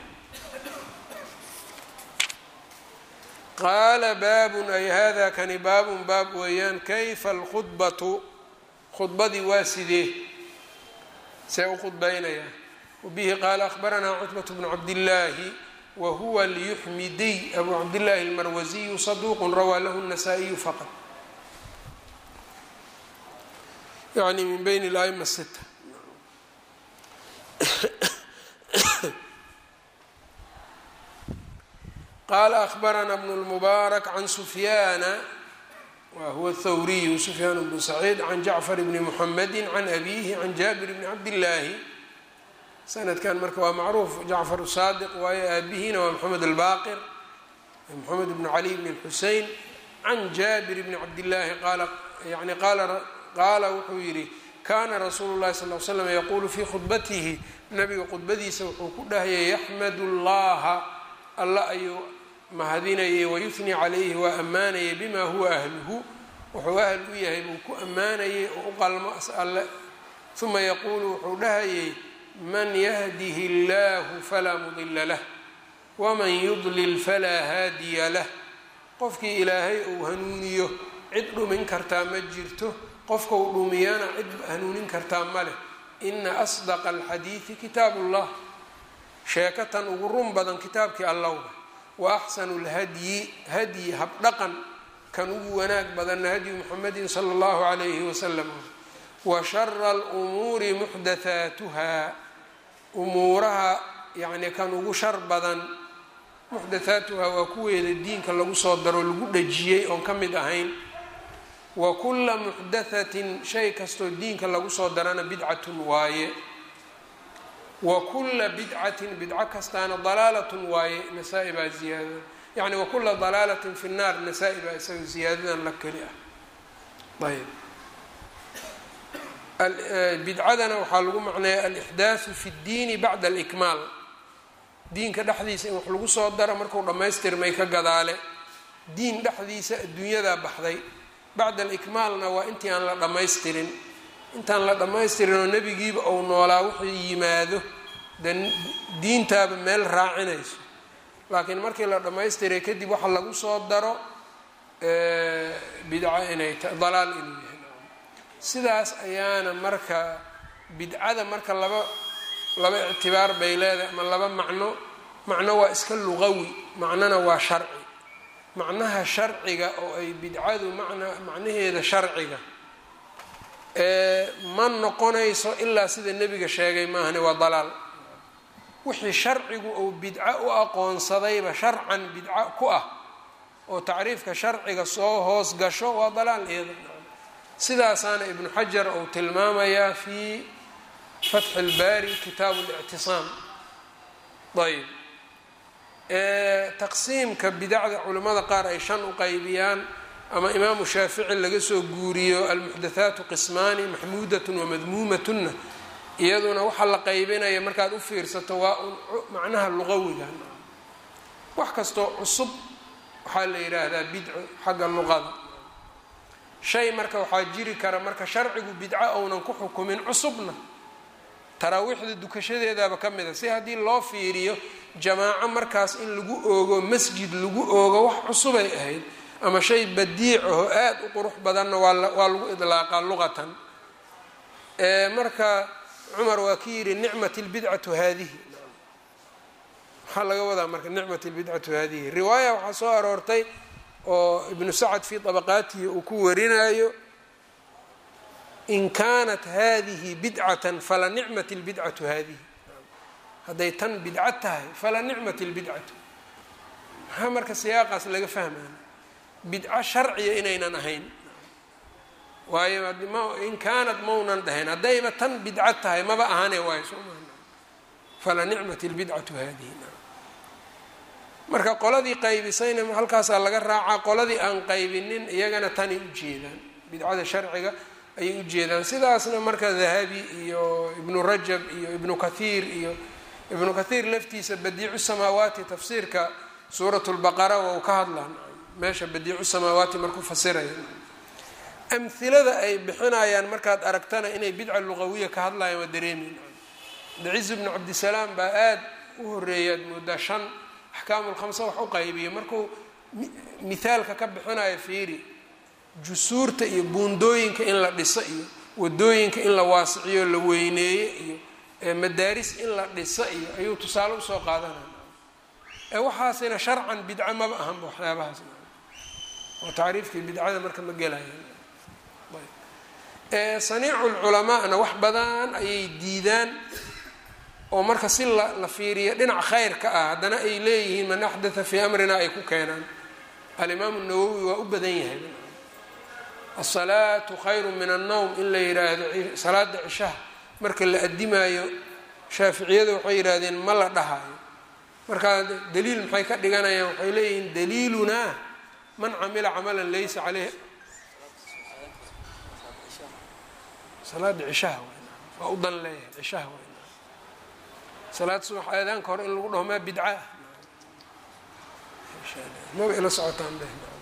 qaala baabun ay hada kani baabun baab weeyaan kayfa alkhudbatu khudbadii waa sidee see u khudbaynayaa wabihi qaala akhbaranaa cutbat bnu cabdillaahi wa huwa lyuxmidiy abu cabdillaahi almarwasiyu saduuqun rawaa lahu الnasaa-iyu faqad yani min bayn اla'ima sita qala akhbarana bn اlmubaarak can sufyaana wa huwa thawriyu sufyaan bnu saciid can jacfar bni muxamedi can abihi can jaabir bni cabdillaahi sanadkan marka waa macruuf jacfar saadiq waayo aabihiina waa moxamed albaqir moxamed bnu cali bn xusein can jaabir bni cabdillaahi qaala yani qaala wuxuu yidhi kaana rasuulu llahi sal l slam yaquulu fii khudbatihi nabiga khudbadiisa wuxuu ku dhahayay yaxmadu llaha alla ayuu mahadinayay wayufni calayhi waa ammaanayay bima huwa ahluhu wuxuu ahl u yahay buu ku ammaanayay oo u qalmo as alle uma yaquulu wuxuu dhahayay man yahdihi اllahu falaa mudila lah waman yudlil falaa haadiya lah qofkii ilaahay uu hanuuniyo cid dhumin kartaa ma jirto qofka uu dhumiyana cid hanuunin kartaa ma leh ina asdaqa alxadiidi kitaab ullah sheekatan ugu run badan kitaabkii allowda wa axsanu lhadyi hadyi habdhaqan kan ugu wanaag badanna hadyu muxamedin sala allahu calayhi wasalam wa shara alumuuri muxdathaatuha umuuraha yacni kan ugu shar badan muxdathaatuha waa kuweeda diinka lagu soo daro lagu dhajiyey oon ka mid ahayn wa kula muxdathatin shay kastoo diinka lagu soo darana bidcatun waaye wa kula bidcatin bidco kastaana dalaalatun waaye nasaa-i baa ziyaadada yacni wa kula dalaalatin fi nnaar nasaa-i baa isaga ziyaadadan la keli ah ayb bidcadana waxaa lagu macneeya alixdaaثu fi اddiini bacda alikmaal diinka dhexdiisa in wax lagu soo daro marku dhammaystirmay ka gadaale diin dhexdiisa adduunyadaa baxday bacda alikmaalna waa intii aan la dhammaystirin intaan la dhammaystirin oo nebigiiba ou noolaa wuxuu yimaado de diintaaba meel raacinayso laakiin markii la dhammaystiray kadib waxa lagu soo daro bidco inay ta dalaal inuu yahay sidaas ayaana marka bidcada marka laba laba ictibaar bay leedahay ama laba macno macno waa iska luqawi macnona waa sharci macnaha sharciga oo ay bidcadu man macnaheeda sharciga ma noqonayso ilaa sida nebiga sheegay maahane waa dalaal wixii sharcigu uu bidco u aqoonsadayba sharcan bidco ku ah oo tacriifka sharciga soo hoos gasho waa dalaal iyada sidaasaana ibnu xajar uu tilmaamayaa fi fatxi اlbaari kitaabu اlictisaam ayb taqsiimka bidacda culimmada qaar ay shan u qaybiyaan ama imaamu shaafici laga soo guuriyo almuxdathaatu qismaani maxmuudatun wamadmuumatunna iyaduna waxaa la qaybinaya markaad u fiirsato waa un macnaha luqawiga wax kastoo cusub waxaa la yidhaahdaa bidco xagga luqada shay marka waxaa jiri kara marka sharcigu bidco ounan ku xukumin cusubna taraawiixda dukashadeedaaba ka mid a si haddii loo fiiriyo jamaaco markaas in lagu oogo masjid lagu oogo wax cusubay ahayd ama shay badiic aho aada u qurux badanna waawaa lagu idlaaqaa luqatan marka cumar waa ki yidhi nicmat lbidcatu haadihi maxaa laga wadaa marka nicmat lbidcatu haadihi riwaaya waxaa soo aroortay oo ibnu sacad fii طabaqaatihi uu ku warinayo in kaanat hadihi bidcatan fala nicmat اlbidcatu hadihi hadday tan bidco tahay fala nicmat اlbidcatu maxaa marka siyaaqaas laga fahmaya bidco sharciya inaynan ahayn waayo in kaanat maunan dhahayn haddayba tan bidco tahay maba ahane waayo soo maa fala nicmat اlbidcatu hadihi marka qoladii qaybisayna halkaasaa laga raacaa qoladii aan qaybinin iyagana tanay ujeedaan bidcada sharciga ayay ujeedaan sidaasna marka dahabi iyo ibnu rajab iyo ibnu kathiir iyo ibnu kathiir laftiisa badiicu samaawaati tafsiirka suurat lbaqara waa u ka hadlaan meesha badiicu samaawaati markuu fasiraya amhilada ay bixinayaan markaad aragtana inay bidca luqawiya ka hadlayaan waa dareemin daciz bnu cabdisalaam baa aada u horeeyaad moodaa shan axkaamu lkhamsa wax u qaybiyo markuu mithaalka ka bixinayo fiiri jusuurta iyo buundooyinka in la dhiso iyo wadooyinka in la waasiciyo la weyneeyo iyo madaaris in la dhiso iyo ayuu tusaale usoo qaadanaya ee waxaasina sharcan bidco maba ahanba waxyaabahaas oo tacriifkii bidcada marka ma gelayan saniicu lculamaana wax badan ayay diidaan oo marka si la fiiriyo dhinac khayr ka ah haddana ay leeyihiin man axdatha fii amrina ay ku keenaan alimaamu nawowi waa u badan yahay asalaatu khayru min annowm in la yidhaahdo salaada cishaha marka la adimaayo shaaficiyadu waxay yidhaahdeen ma la dhahayo markaa daliil maxay ka dhiganayaan waxay leeyihiin daliilunaa man camila camalan laysa caleyh salaada cishaha waa u dan leeyahay cishaha salaad subax aadaanka hore in lagu dhaho maa bidca ah maba ila socotaan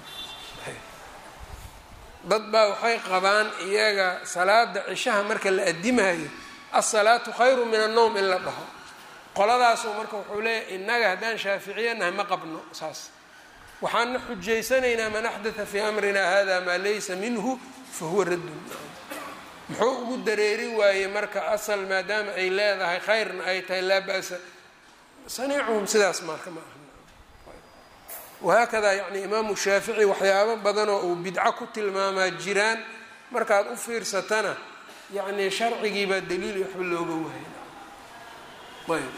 dad baa waxay qabaan iyaga salaada cishaha marka la adimaayo asalaatu khayru min annowm in la dhaho qoladaasu marka wuxuu leeyahy innaga haddaan shaaficiya nahay ma qabno saas waxaana xujaysanaynaa man axdatha fii amrina hada maa laysa minhu fa huwa raddun muxuu ugu dareeri waayey marka asal maadaama ay leedahay khayrna ay tahay laa ba-sa saniicuhum sidaas marka ma aha wahaakadaa yacni imaamu shaafici waxyaabo badanoo uu bidco ku tilmaamaa jiraan markaad u fiirsatana yacni sharcigiibaa daliil waxba looga waayay ayb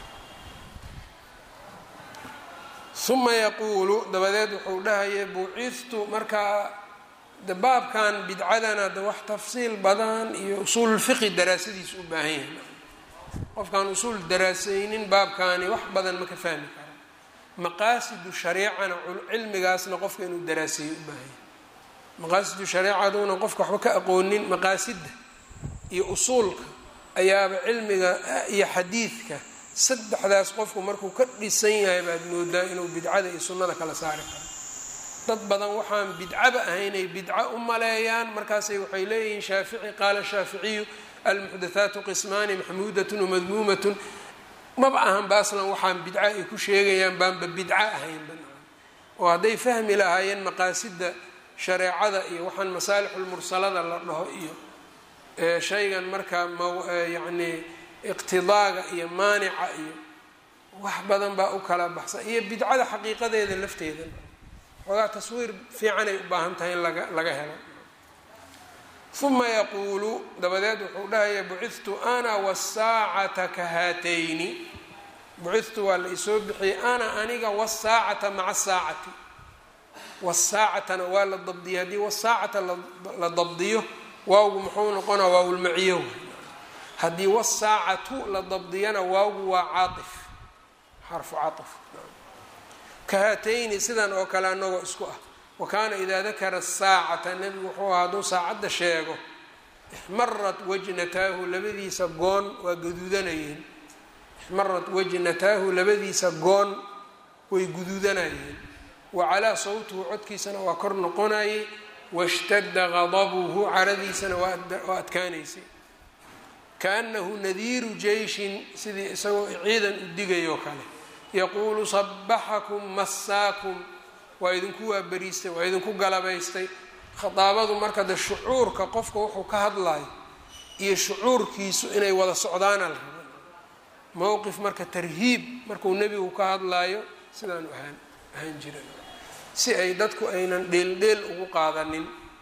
uma yaquulu dabadeed wuxuu dhahaya buucistu markaa de baabkan bidcadana de wax tafsiil badan iyo usuululfiqi daraasadiisa u baahan yahay qofkaan usuul daraasaynin baabkaani wax badan ma ka fahmi kara maqaasidu shareicana cilmigaasna qofka inuu daraaseeyo u baahanya maqaasidu shareecaduuna qofka waxba ka aqoonin maqaasidda iyo usuulka ayaaba cilmiga iyo xadiidka saddexdaas qofku markuu ka dhisan yahay baad moodaa inuu bidcada iyo sunnada kala saari karo dad badan waxaan bidcaba ahaynay bidco u maleeyaan markaasay waxay leeyihiin shaafici qaala shaaficiyu almuxdathaatu qismaani maxmuudatun wamadmuumatun maba ahan baaslan waxaan bidco ay ku sheegayaan baanba bidco ahayn banaan oo hadday fahmi lahaayeen maqaasida shareecada iyo waxaan masaalixulmursalada la dhaho iyo shaygan markaa myacni iqtidaaga iyo maanica iyo wax badan baa u kala baxsan iyo bidcada xaqiiqadeeda lafteeda xoogaa taswiir fiicanay u baahan tahay in laga laga helo uma yaquulu dabadeed wuxuu dhahaya bucidtu ana wasaacata ka haatayni bucidtu waa la isoo bixiyey ana aniga wasaacata maca saacati wasaacatana waa la dabdiyay haddii wasaacata la dabdiyo waawgu muxuu noqonaa waawlmaciyo haddii wasaacatu la dabdiyana waawgu waa caaif xarfu caif ka haatayni sidan oo kale anagoo isku ah wa kaana idaa dakara saacata nebigu wuxuu ahaa hadduu saacadda sheego ixmarat wajnataahu labadiisa goon waa gaduudanayeen ixmarat wajnataahu labadiisa goon way guduudanayeen wa calaa sawtuhu codkiisana waa kor noqonayay washtadda qadabuhu caradiisana waa adkaanaysay kaanahu nadiiru jeyshin sidii isagoo ciidan u digayoo kale yaquulu sabaxakum massaakum waa idinku waaberiistay waa idinku galabaystay khadaabadu marka de shucuurka qofka wuxuu ka hadlayo iyo shucuurkiisu inay wada socdaana la raba mowqif marka tarhiib markuu nebigu ka hadlayo sidaanu ahaan ahaan jiran si ay dadku aynan dheeldheel ugu qaadanin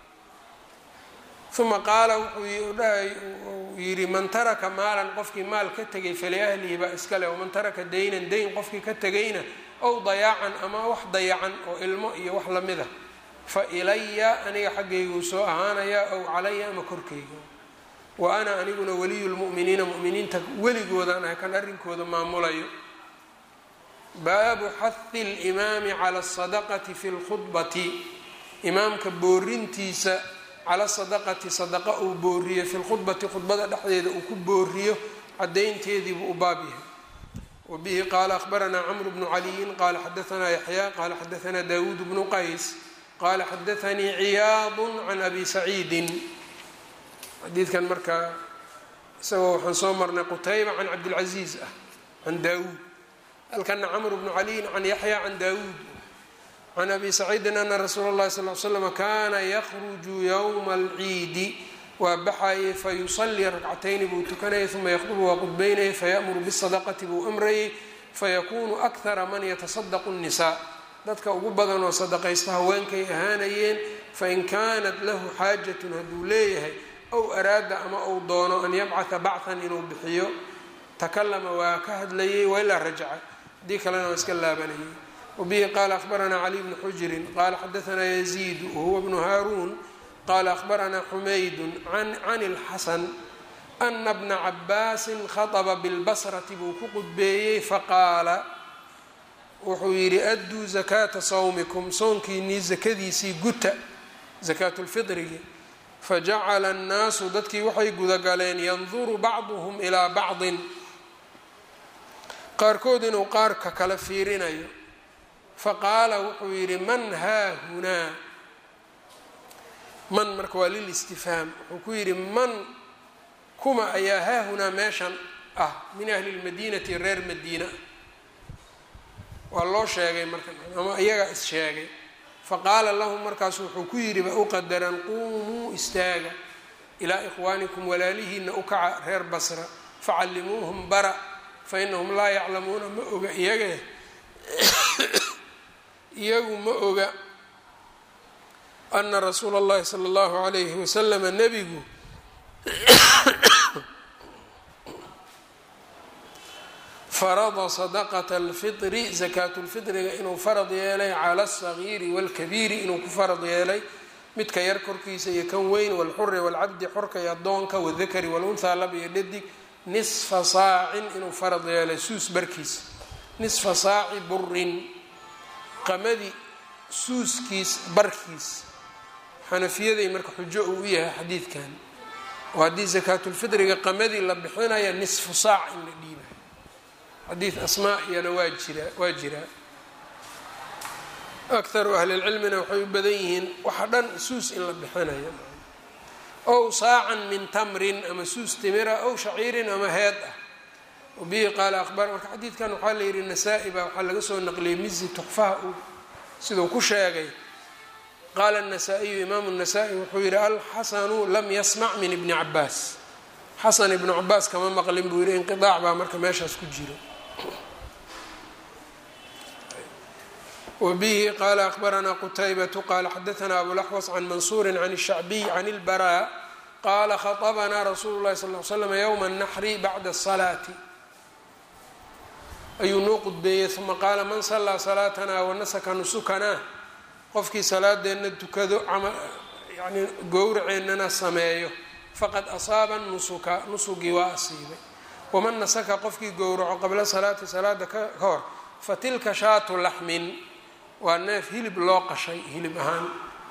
uma qaala wuxuu dhahay yidhi man taraka maalan qofkii maal ka tegay faliahlihi baa iskale waman taraka daynan dayn qofkii ka tegayna ow dayaacan ama wax dayacan oo ilmo iyo wax lamida fa ilaya aniga xaggayguu soo ahaanayaa ow calaya ama korkayga wa ana aniguna waliyu lmu'miniina mu'miniinta weligoodaan ahay kan arrinkooda maamulayo baabu xahi limaami cala asadaqati fi lkhudbati imaamka boorintiisa cala sadaqati sadaqa uu booriyo fi lkhudbati khudbada dhexdeeda uu ku booriyo cadaynteediibuu u baab yahay wa bihi qaala akhbaranaa camru bnu caliyin qaala xadaanaa yaxyaa qaala xadaanaa daawuud bnu qays qaala xadaanii ciyaadu can abi saciidin xadiidkan markaa isagoo waxaan soo marnay qutayba can cabdilcaziiz ah can daawuud halkana camru bnu caliyin can yaxya can daawuud can abi saciidin ana rasuula اllahi sal l slm kana yakruju ywma alciidi waa baxayay fayusalii rakcatayni buu tukanayay uma yaqdubu waa qudbaynayay fayamuru bisadaqati buu amrayay fayakunu akhara man yatasadaqu الnisaa dadka ugu badan oo sadaqaysta haweenkay ahaanayeen fain kanat lahu xaajatun hadduu leeyahay ow araada ama uu doono an yabcata bacan inuu bixiyo takalama waa ka hadlayay wailaa rajaca haddii kalena waa iska laabanayay wbihi qala akhbaranaa cali bnu xujrin qala xadaanaa yaziidu wahuwa bnu haaruun qala akhbaranaa xumaydu can اlxasan ana bna cabaasin khaطba bilbasrati buu ku qudbeeyey faqaala wuxuu yidhi adduu zakaata sawmikum soonkiinii zakadiisii guta zakaat lfiطrigi fajacala annaasu dadkii waxay gudagaleen yanduru bacduhm ilaa bacdin qaarkood inuu qaarka kala fiirinayo faqaala wuxuu yidhi man haahunaa man marka waa lilistifhaam wuxuu ku yidhi man kuma ayaa haahunaa meeshan ah min ahli lmadiinati reer madiina waa loo sheegay marka ama iyagaa is sheegay faqaala lahum markaasu wuxuu ku yidhi ba u qadaran quumuu istaaga ilaa ikhwaanikum walaalihiina u kaca reer basra facallimuuhum bara fa inahum laa yaclamuuna ma oga iyaga iyagu ma oga ana rasuula اllahi salى اllahu alayhi waslama nebigu farada sadaqata اlfiri zakaat lfitriga inuu farad yeelay cala الصagiiri wاlkabiiri inuu ku farad yeelay midka yar korkiisa iyo kan weyn wاlxuri wاlcabdi xorka iyo adoonka wاdakari wاlunhaa lab iyo dhadig nisfa saacin inuu farad yeelay suus barkiis nisfa saaci burin qamadi suuskiis barkiis xanafiyaday marka xujo uu u yahay xadiidkan oo haddii sakaatulfitriga qamadii la bixinaya nisfu saac in la dhiibayo xadiid asmaa iyana waa jiraa waa jiraa akharu ahlilcilmina waxay u badan yihiin waxa dhan suus in la bixinayo ow saacan min tamrin ama suus timira ow shaciirin ama heed ah wabihi qaala abar marka xadiidkan waxaa la yidhi nasaa-i baa waxaa laga soo naqliyey mizi tuxfaha uu siduu ku sheegay qaala النasaa-iyu imaamu الnasaa-i wuxuu yihi alxasanu lam yasmac min ibni cabaas xasan ibnu cabaas kama maqlin buu yihi inqiaac baa marka meeshaas ku jiro wbihi qala akbaranaa qutaybatu qala xadaثna abulaxwas can mansuuri can الshacbiy can اlbarا qala khaطbanaa rasuulu اlahi sal ly slam ywma الnaxri bacda الصalaati ayuu noo qudbeeyey uma qaala man salaa salaatana wanasaka nusukana qofkii salaadeenna tukado yani gowraceennana sameeyo faqad asaaba nusuka nusugii waa asiibay waman nasaka qofkii gowraco qabla salaati salaada ka hor fatilka shaatu laxmin waa neef hilib loo qashay hilib ahaan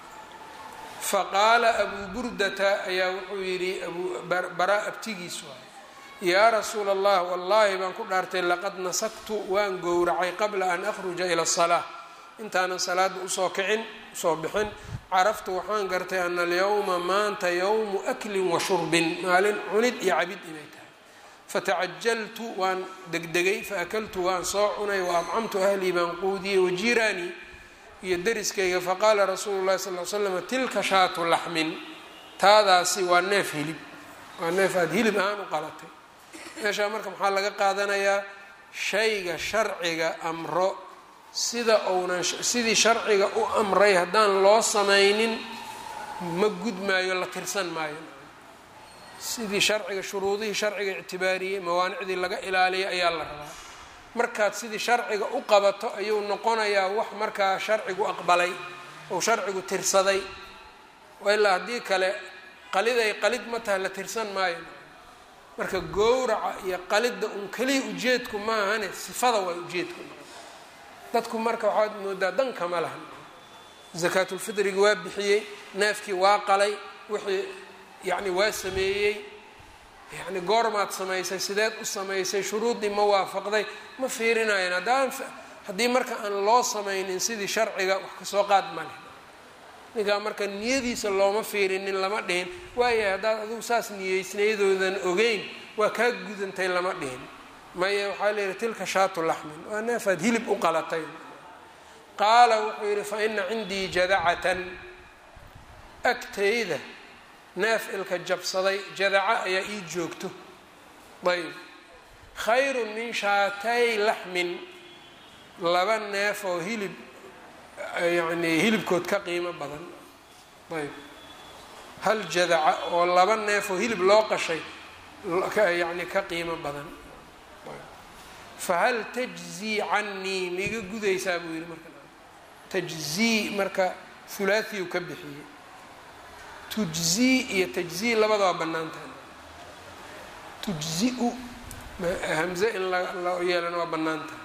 faqaala abuu burdata ayaa wuxuu yidhi abubaraa abtigiis waay yaa rasuula allah wallaahi baan ku dhaartay laqad nasaktu waan gowracay qabla an akhruja ila asalaa intaanan salaada usoo kicin usoo bixin caraftu waxaan gartay ana alyawma maanta yowmu aklin wa shurbin maalin cunid iyo cabid inay tahay fatacajaltu waan degdegay faakaltu waan soo cunay wa adcamtu ahlii baan quudiyey wajiiraanii iyo deriskayga faqaala rasuulu llahi sal l slam tilka shaatu laxmin taadaasi waa neef hilib waa neef aada hilib ahaan u qalatay meeshaa marka maxaa laga qaadanayaa shayga sharciga amro sida uunan sidii sharciga u amray haddaan loo samaynin ma gudmaayo la tirsan maayo sidii sharciga shuruudihii sharciga ictibaariyey mawaanicdii laga ilaaliyay ayaa la rabaa markaad sidii sharciga u qabato ayuu noqonayaa wax markaa sharcigu aqbalay ou sharcigu tirsaday ilaa haddii kale qaliday qalid ma tahay la tirsan maayo marka gowraca iyo qalidda un keliya ujeedku maahane sifada waa ujeedku dadku marka waxaad moodaa danka ma lahan zakaatulfitrigi waa bixiyey neefkii waa qalay wixii yacni waa sameeyey yacni goormaad samaysay sideed u samaysay shuruuddii ma waafaqday ma fiirinayan haddaan haddii marka aan loo samaynin sidii sharciga wax kasoo qaad ma leh ninkaa marka niyadiisa looma fiirinin lama dhihin waayahay haddaad adigu saas niyeysnaydoodan ogeyn waa kaa gudantay lama dhihin maya waxaa layihi tilka shaatu laxmin waa neefaad hilib u qalatay qaala wuxuu yidhi fa ina cindii jadacatan agtayda neef ilka jabsaday jadaca ayaa ii joogto ayb khayrun min shaatay laxmin laba neef oo hilib yacni hilibkood ka qiimo badan ayb hal jadaca oo laba neef oo hilib loo qashay yacni ka qiimo badan fahal tajzii canii miiga gudaysaa buu yihi marka tajzii marka hulaahiyu ka bixiyey tujzii iyo tajzii labada waa bannaan tahay tujzi-u hamze in la yeelana waa bannaan tahay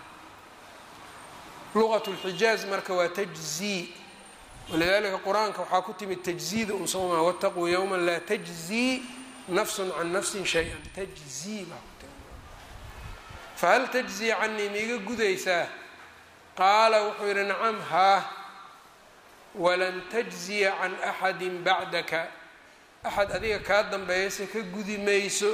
luqat lxijaaz marka waa tajzii walidalika qur-aanka waxaa ku timid tajziida un soomaa wataquu yowma laa tajzii nafsun can nafsin shay-an tajzii baa ku timi fahal tajzii canii miiga gudaysaa qaala wuxuu yidhi nacam haa walan tajziya can axadi bacdaka axad adiga kaa dambeeyase ka gudi mayso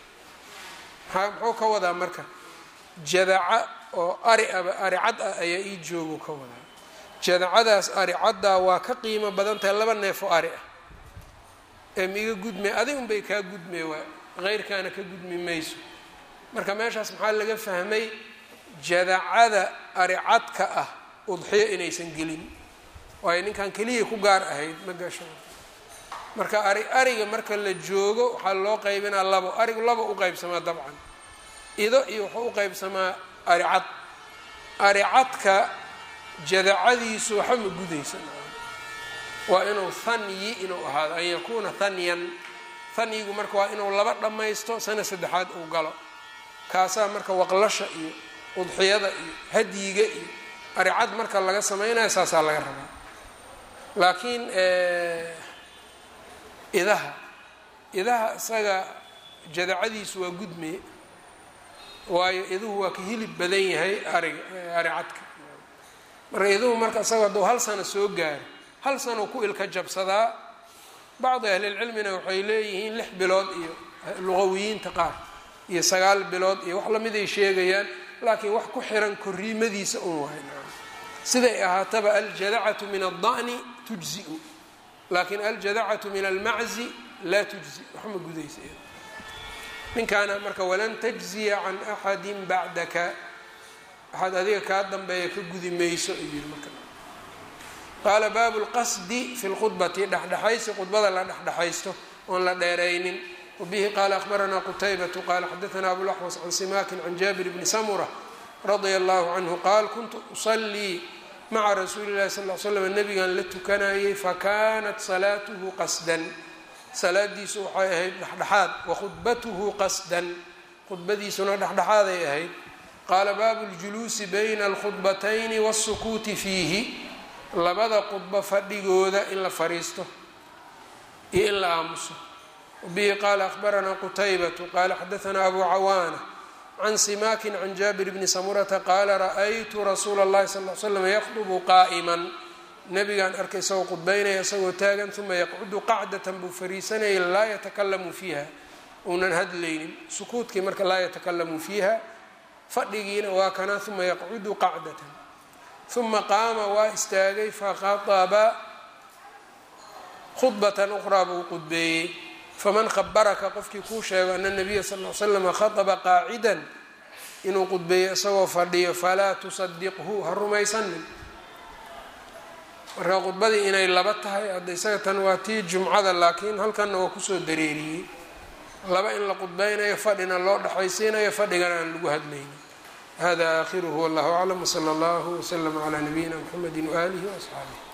maa muxuu ka wadaa marka jadaca oo ari aba ari cad ah ayaa ii joogu ka wadaa jadacadaas ari caddaa waa ka qiimo badan tahay laba neef oo ari ah ee miiga gudmay adig unbay kaa gudmay waa heyrkaana ka gudmi mayso marka meeshaas maxaa laga fahmay jadacada ari cadka ah udxiyo inaysan gelin waayo ninkan keliya ku gaar ahayd ma gasho marka ari ariga marka la joogo waxaa loo qaybinaa labo arigu laba u qaybsamaa dabcan ido iyo wuxuu u qaybsamaa ari cad ari cadka jadacadiisu waxa ma gudaysa waa inuu hanyi inuu ahaado an yakuuna hanyan hanyigu marka waa inuu laba dhammaysto sana saddexaad uu galo kaasaa marka waqlasha iyo udxiyada iyo hadyiga iyo aricad marka laga samaynayo saasaa laga rabaa laakiin idaha idaha isaga jadacadiisu waa gudmeye waayo iduhu waa ka hilib badan yahay ariga aricadka marka iduhu marka isaga hadduu hal sano soo gaaro hal sano ku ilka jabsadaa bacdi ahlilcilmina waxay leeyihiin lix bilood iyo luqawiyiinta qaar iyo sagaal bilood iyo wax lamid ay sheegayaan laakiin wax ku xiran koriimadiisa un waay siday ahaataba aljadacatu min alda'ni tujziu laakiin aljadacatu min almaczi laa tujzi waxma gudaysa ninkaana marka walan tajziya can axadi bacdaka waxaad adiga kaa dambeeya ka gudi mayso ayuu yiri marka qaala baabu lqasdi fi lkhudbati dhexdhexaysi khudbada la dhexdhexaysto oon la dheeraynin wabihi qaala akhbaranaa qutaybatu qaala xadaana abulaxwas can simaakin can jaabir bni samura radia allahu canhu qaal kuntu usalii maca rasuuli llahi sal l slam nabigan la tukanayay fakanat salaatuhu qasdan salaadiisu waxay ahayd dhexdhexaad wakhudbatuhu qasdan khudbadiisuna dhexdhexaaday ahayd qaala baabu ljuluusi bayna alkhudbatayni wاsukuuti fiihi labada khudbo fadhigooda in la fariisto iyo in la aamuso wabihi qaala akhbaranaa qutaybatu qaala xadaanaa abu cawaana can simaakin can jaabir bni samurata qaala ra'aytu rasuula اllahi sal l slam yakdubu qaa'iman nabigaan arkay isagoo khudbaynaya isagoo taagan uma yaqcudu qacdatan buu fariisanayay laa yatakalamu fiiha uunan hadlaynin sukuudkii marka laa yatakalamu fiiha fadhigiina waa kana uma yaqcudu qacdatan uma qaama waa istaagay fakhaطaba khudbatan uqraa buu qudbeeyey faman khabaraka qofkii kuu sheego ana nabiya sal l slama khaطba qaacidan inuu qudbeeyo isagoo fadhiyo falaa tusadiqhu ha rumaysanin marka khudbadii inay laba tahay hadda isaga tan waa tii jumcada laakiin halkanna waa kusoo dareeriyey laba in la qudbeynayo fadhina loo dhexaysiinayo fadhigana aan lagu hadlaynin hada aakhiruhu wallahu aclam wsala allahu wslama calaa nabiyina mxamedi waaalihi waasxaabih